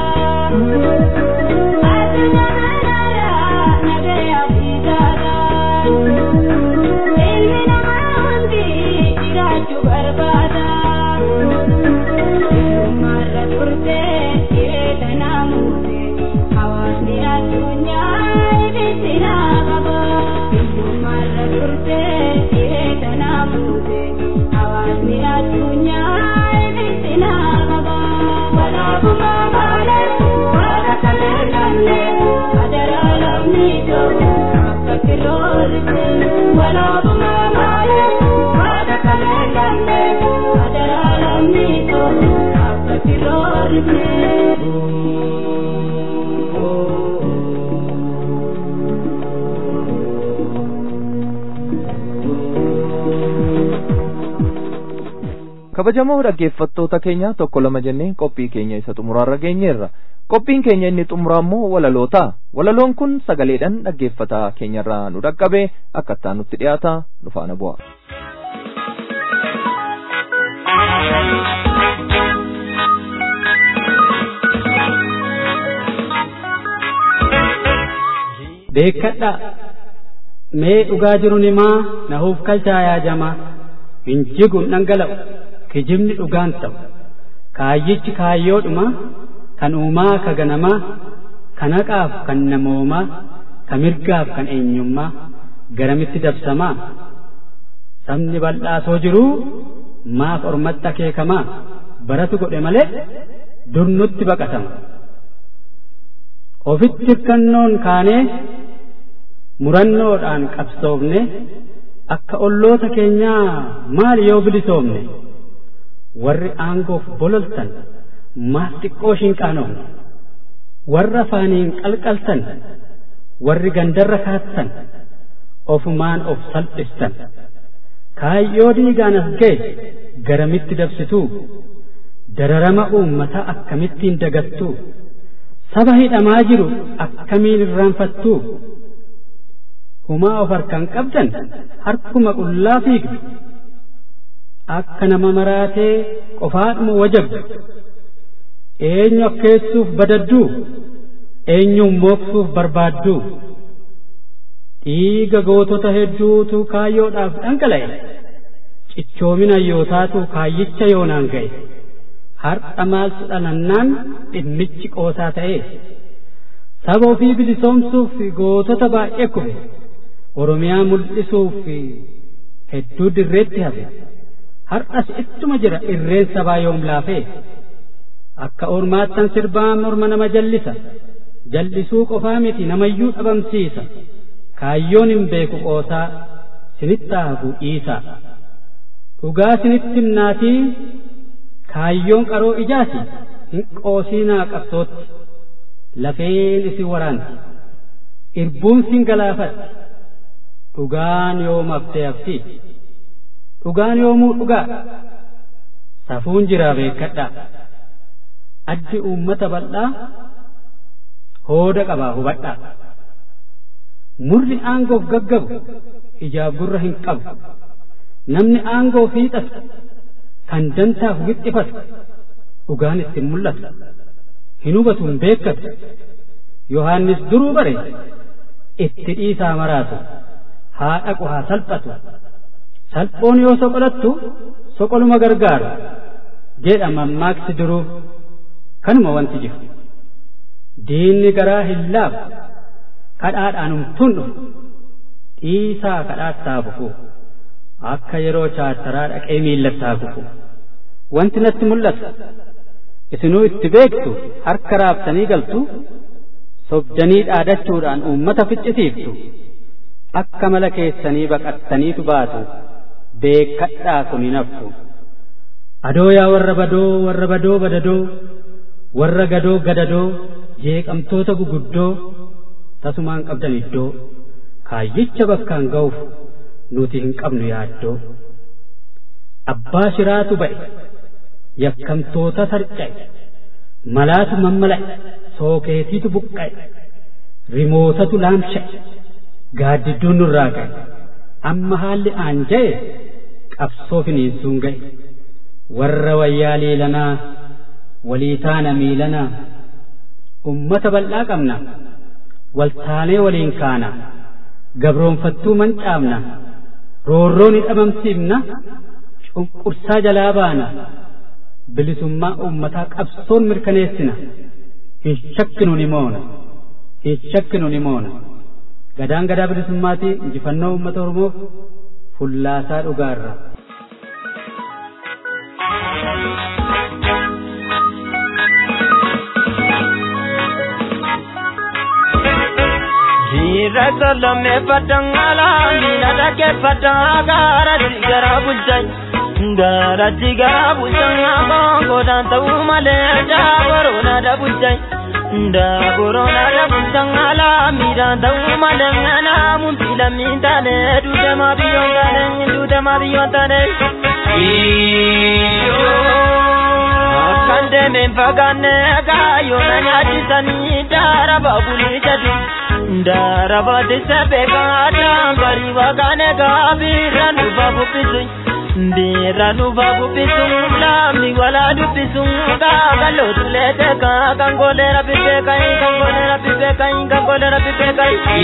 Speaker 9: Addunyaa kanarraa nagayaa fi jaalala. Ilmi namaa hundi jiraachuu barbaada. Ilmaarra turtee jireenya namuute hawaasni addunyaa ibsi naa qaba. Ilmaarra turtee jireenya namuute hawaasni addunyaa ibsi naa qaba. Walaabummaa malee waaqa kalee lamne adaraa lamni ta'u akka kiroorte. Walaabummaa malee waaqa kalee lamne adaraa lamni ta'u akka kiroorte.
Speaker 2: kabajamoo dhaggeeffattoota keenya tokko lama jennee qophii keenya isa xumuraarra geenyeerra qophiin keenya inni xumuraa immoo walaloota walaloon kun sagaleedhaan dhaggeeffataa keenyarraa nu dhaqqabe akkattaa nutti dhiyaata nu faana bu'a.
Speaker 6: beekadha mee dhugaa jiru nimaa nahuuf kalchaa yaajamaa hin jigun dhangala'u kijibni dhugaan ta'u kaayyichi kaayyoodhuma kan uumaa ka ganamaa kan haqaaf kan namoomaa ka mirgaaf kan eenyummaa garamitti dabsamaa sabni bal'aasoo jiruu maaf ormatti akeekamaa baratu godhe malee durnutti baqatama ofitti hirkannoon kaanee murannoodhaan qabsoofne akka olloota keenyaa maal yoo bilisoomne warri aangoof bololtan maaf xiqqoo shinqaanofne warra afaaniin qalqaltan warri gandarra kaattan ofumaan of salphistan kaayyoo diigaan as ga'e garamitti dabsituu dararama uummataa akkamittiin dagattuu saba hidhamaa jiru akkamiin irraanfattuu humaa of harkaan qabdan harkuma qullaa fiigdu akka nama maraatee qofaadhuma wajabdu eenyu akkeessuuf badadduu eenyuun mooksuuf barbaadduu dhiiga gootota hedduutu kaayyoodhaaf dhangala'e cichoomina yootaatu kaayyicha yoonaan ga'e har'a maaltu dhalannaan dhimmichi qoosaa ta'e saba ofii bilisoomsuuf gootota baay'ee kufe oromiyaa mul'isuuf hedduu dirreetti hafe har'as ittuma jira irreen sabaa yoom laafee akka ormaattan sirbaa morma nama jallisa jallisuu qofaa miti namayyuu dhabamsiisa kaayyoon hin beeku qoosaa sinitti haafu dhiisaa dhugaa sinitti himnaatii kaayyoon qaroo ijaati hin qoosiinaa qabsootti lafeen isin waraanti irbuun sin galaafatti dhugaan yoom haftee hafti dhugaan yoomuu dhugaa safuun jiraa beekadha addi uummata bal'aa hooda qabaa hubadhaa murri aangoof gaggabu ijaaf gurra hin qabu namni aangoo fiixatu kan dantaaf wixxifatu dhugaan ittiin mul'atu hin hubatu hin beekkatu yohaannis duruu bare itti dhiisaa maraatu haa dhaqu haa salphatu salphoon yoo soqolattu soqoluma gargaaru jedha mammaaksi duruu kanuma wanti jiru diinni garaa hin laafu kadhaadhaan humtuun dhufu dhiisaa kadhaattaa bufu akka yeroo chaataraa dhaqee miillattaa kufu wanti natti mul'atu isinuu itti beektu harka raaftanii galtu sobdanii dhaadachuudhaan uummata ficcisiiftu akka mala keessanii baqattaniitu baatu beekadhaa kun hin haftu adoo yaa warra badoo warra badoo badadoo warra gadoo gadadoo jeeqamtoota guguddoo tasumaan qabdan iddoo kaayyicha bakkaan ga'uuf nuti hin qabnu yaaddoo abbaa shiraatu ba'e yakkamtoota sarca'e malaatu mammala'e sookeetiitu buqqa'e rimootatu laamsha'e gaaddidduun nurraa ga'e amma haalli aanja'e qabsoo finiinsuun ga'e
Speaker 10: warra wayyaa leelanaa walii taana miilanaa ummata bal'aa qabna waltaalee waliin kaana gabroonfattuu mancaafna roorroo ni dhabamsiifna cunqursaa jalaa baana bilisummaa ummataa qabsoon mirkaneessina hin shakkinu ni moona hin shakkinu ni moona gadaan gadaa bilisummaatii injifannoo ummata oromoof fullaasaa dhugaarra
Speaker 11: Dhiirra solomee fadangala miila dhaggeeffadhaa gaaratti gara bulchan gaaratti gara bulchan konkodaan ta'uu malee daaboroona da bulchan daaboroona da bulchan ala miidhaan ta'uu malee naamuun filamii taane duudama biyyoon taane duudama biyyoon taane. Akkan deemeen fagaanne kaayoo na nyaachisanii daaraba bulii jedhu. darabati sebeekata bari wakaane gaabirra nufa bubbisu ndiirra nufa bubbisu laamni wala dubbisu kaakallootu leete kaa kangoleera bibbeekai kangoleera bibbeekai kangoleera bibbeekai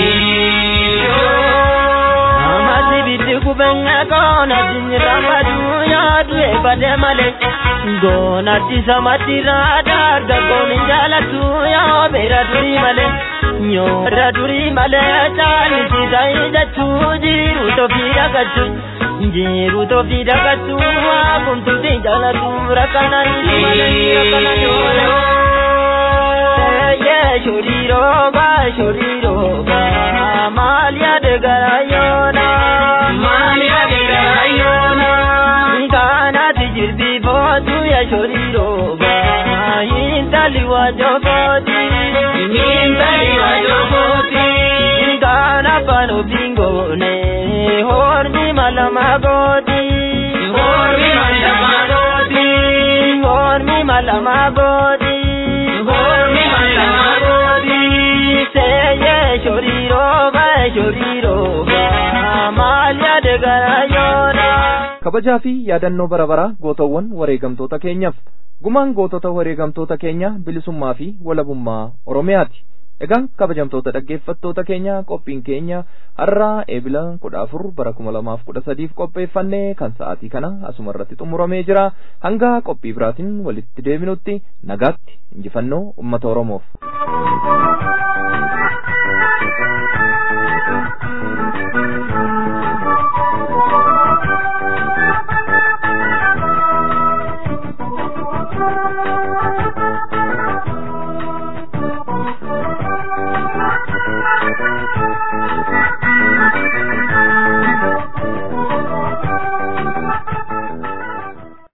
Speaker 11: amasi bitti kubenge koona dinyirambadu yaadu ebade male goona disamatira darga gooni jaalatu yaa beera durii male nyoora durii malee caalisi ta'ee jechuu jiru tofii dhagachuu jiru tofii dhagachuu waa kumtuuti jaalatu rakkananii malee rakkananii malee shoriirooba shoriirooba maal yaade garaayoona maal yaade garaayoona kaanaati jirbii bootu ya shoriirooba hintali waajokooti hintali waajokooti kaana pano bingone hormi malama gooti hormi malama gooti hormi malama gooti hormi malama gooti seye shoriirooba shoriirooba maal yaade garaayoona.
Speaker 2: kabajaa fi yaadannoo bara baraa gootawwan wareegamtoota keenyaaf gumaan gootota wareegamtoota keenya bilisummaa fi walabummaa oromiyaati egaan kabajamtoota dhaggeeffattoota keenya qophiin keenya har'aa eebila kudha afur bara kuma lamaaf kudha sadiif qopheeffannee kan sa'aatii kana asuma irratti xumuramee jira hanga qophii biraatiin walitti deebinutti nagaatti injifannoo ummata oromoof.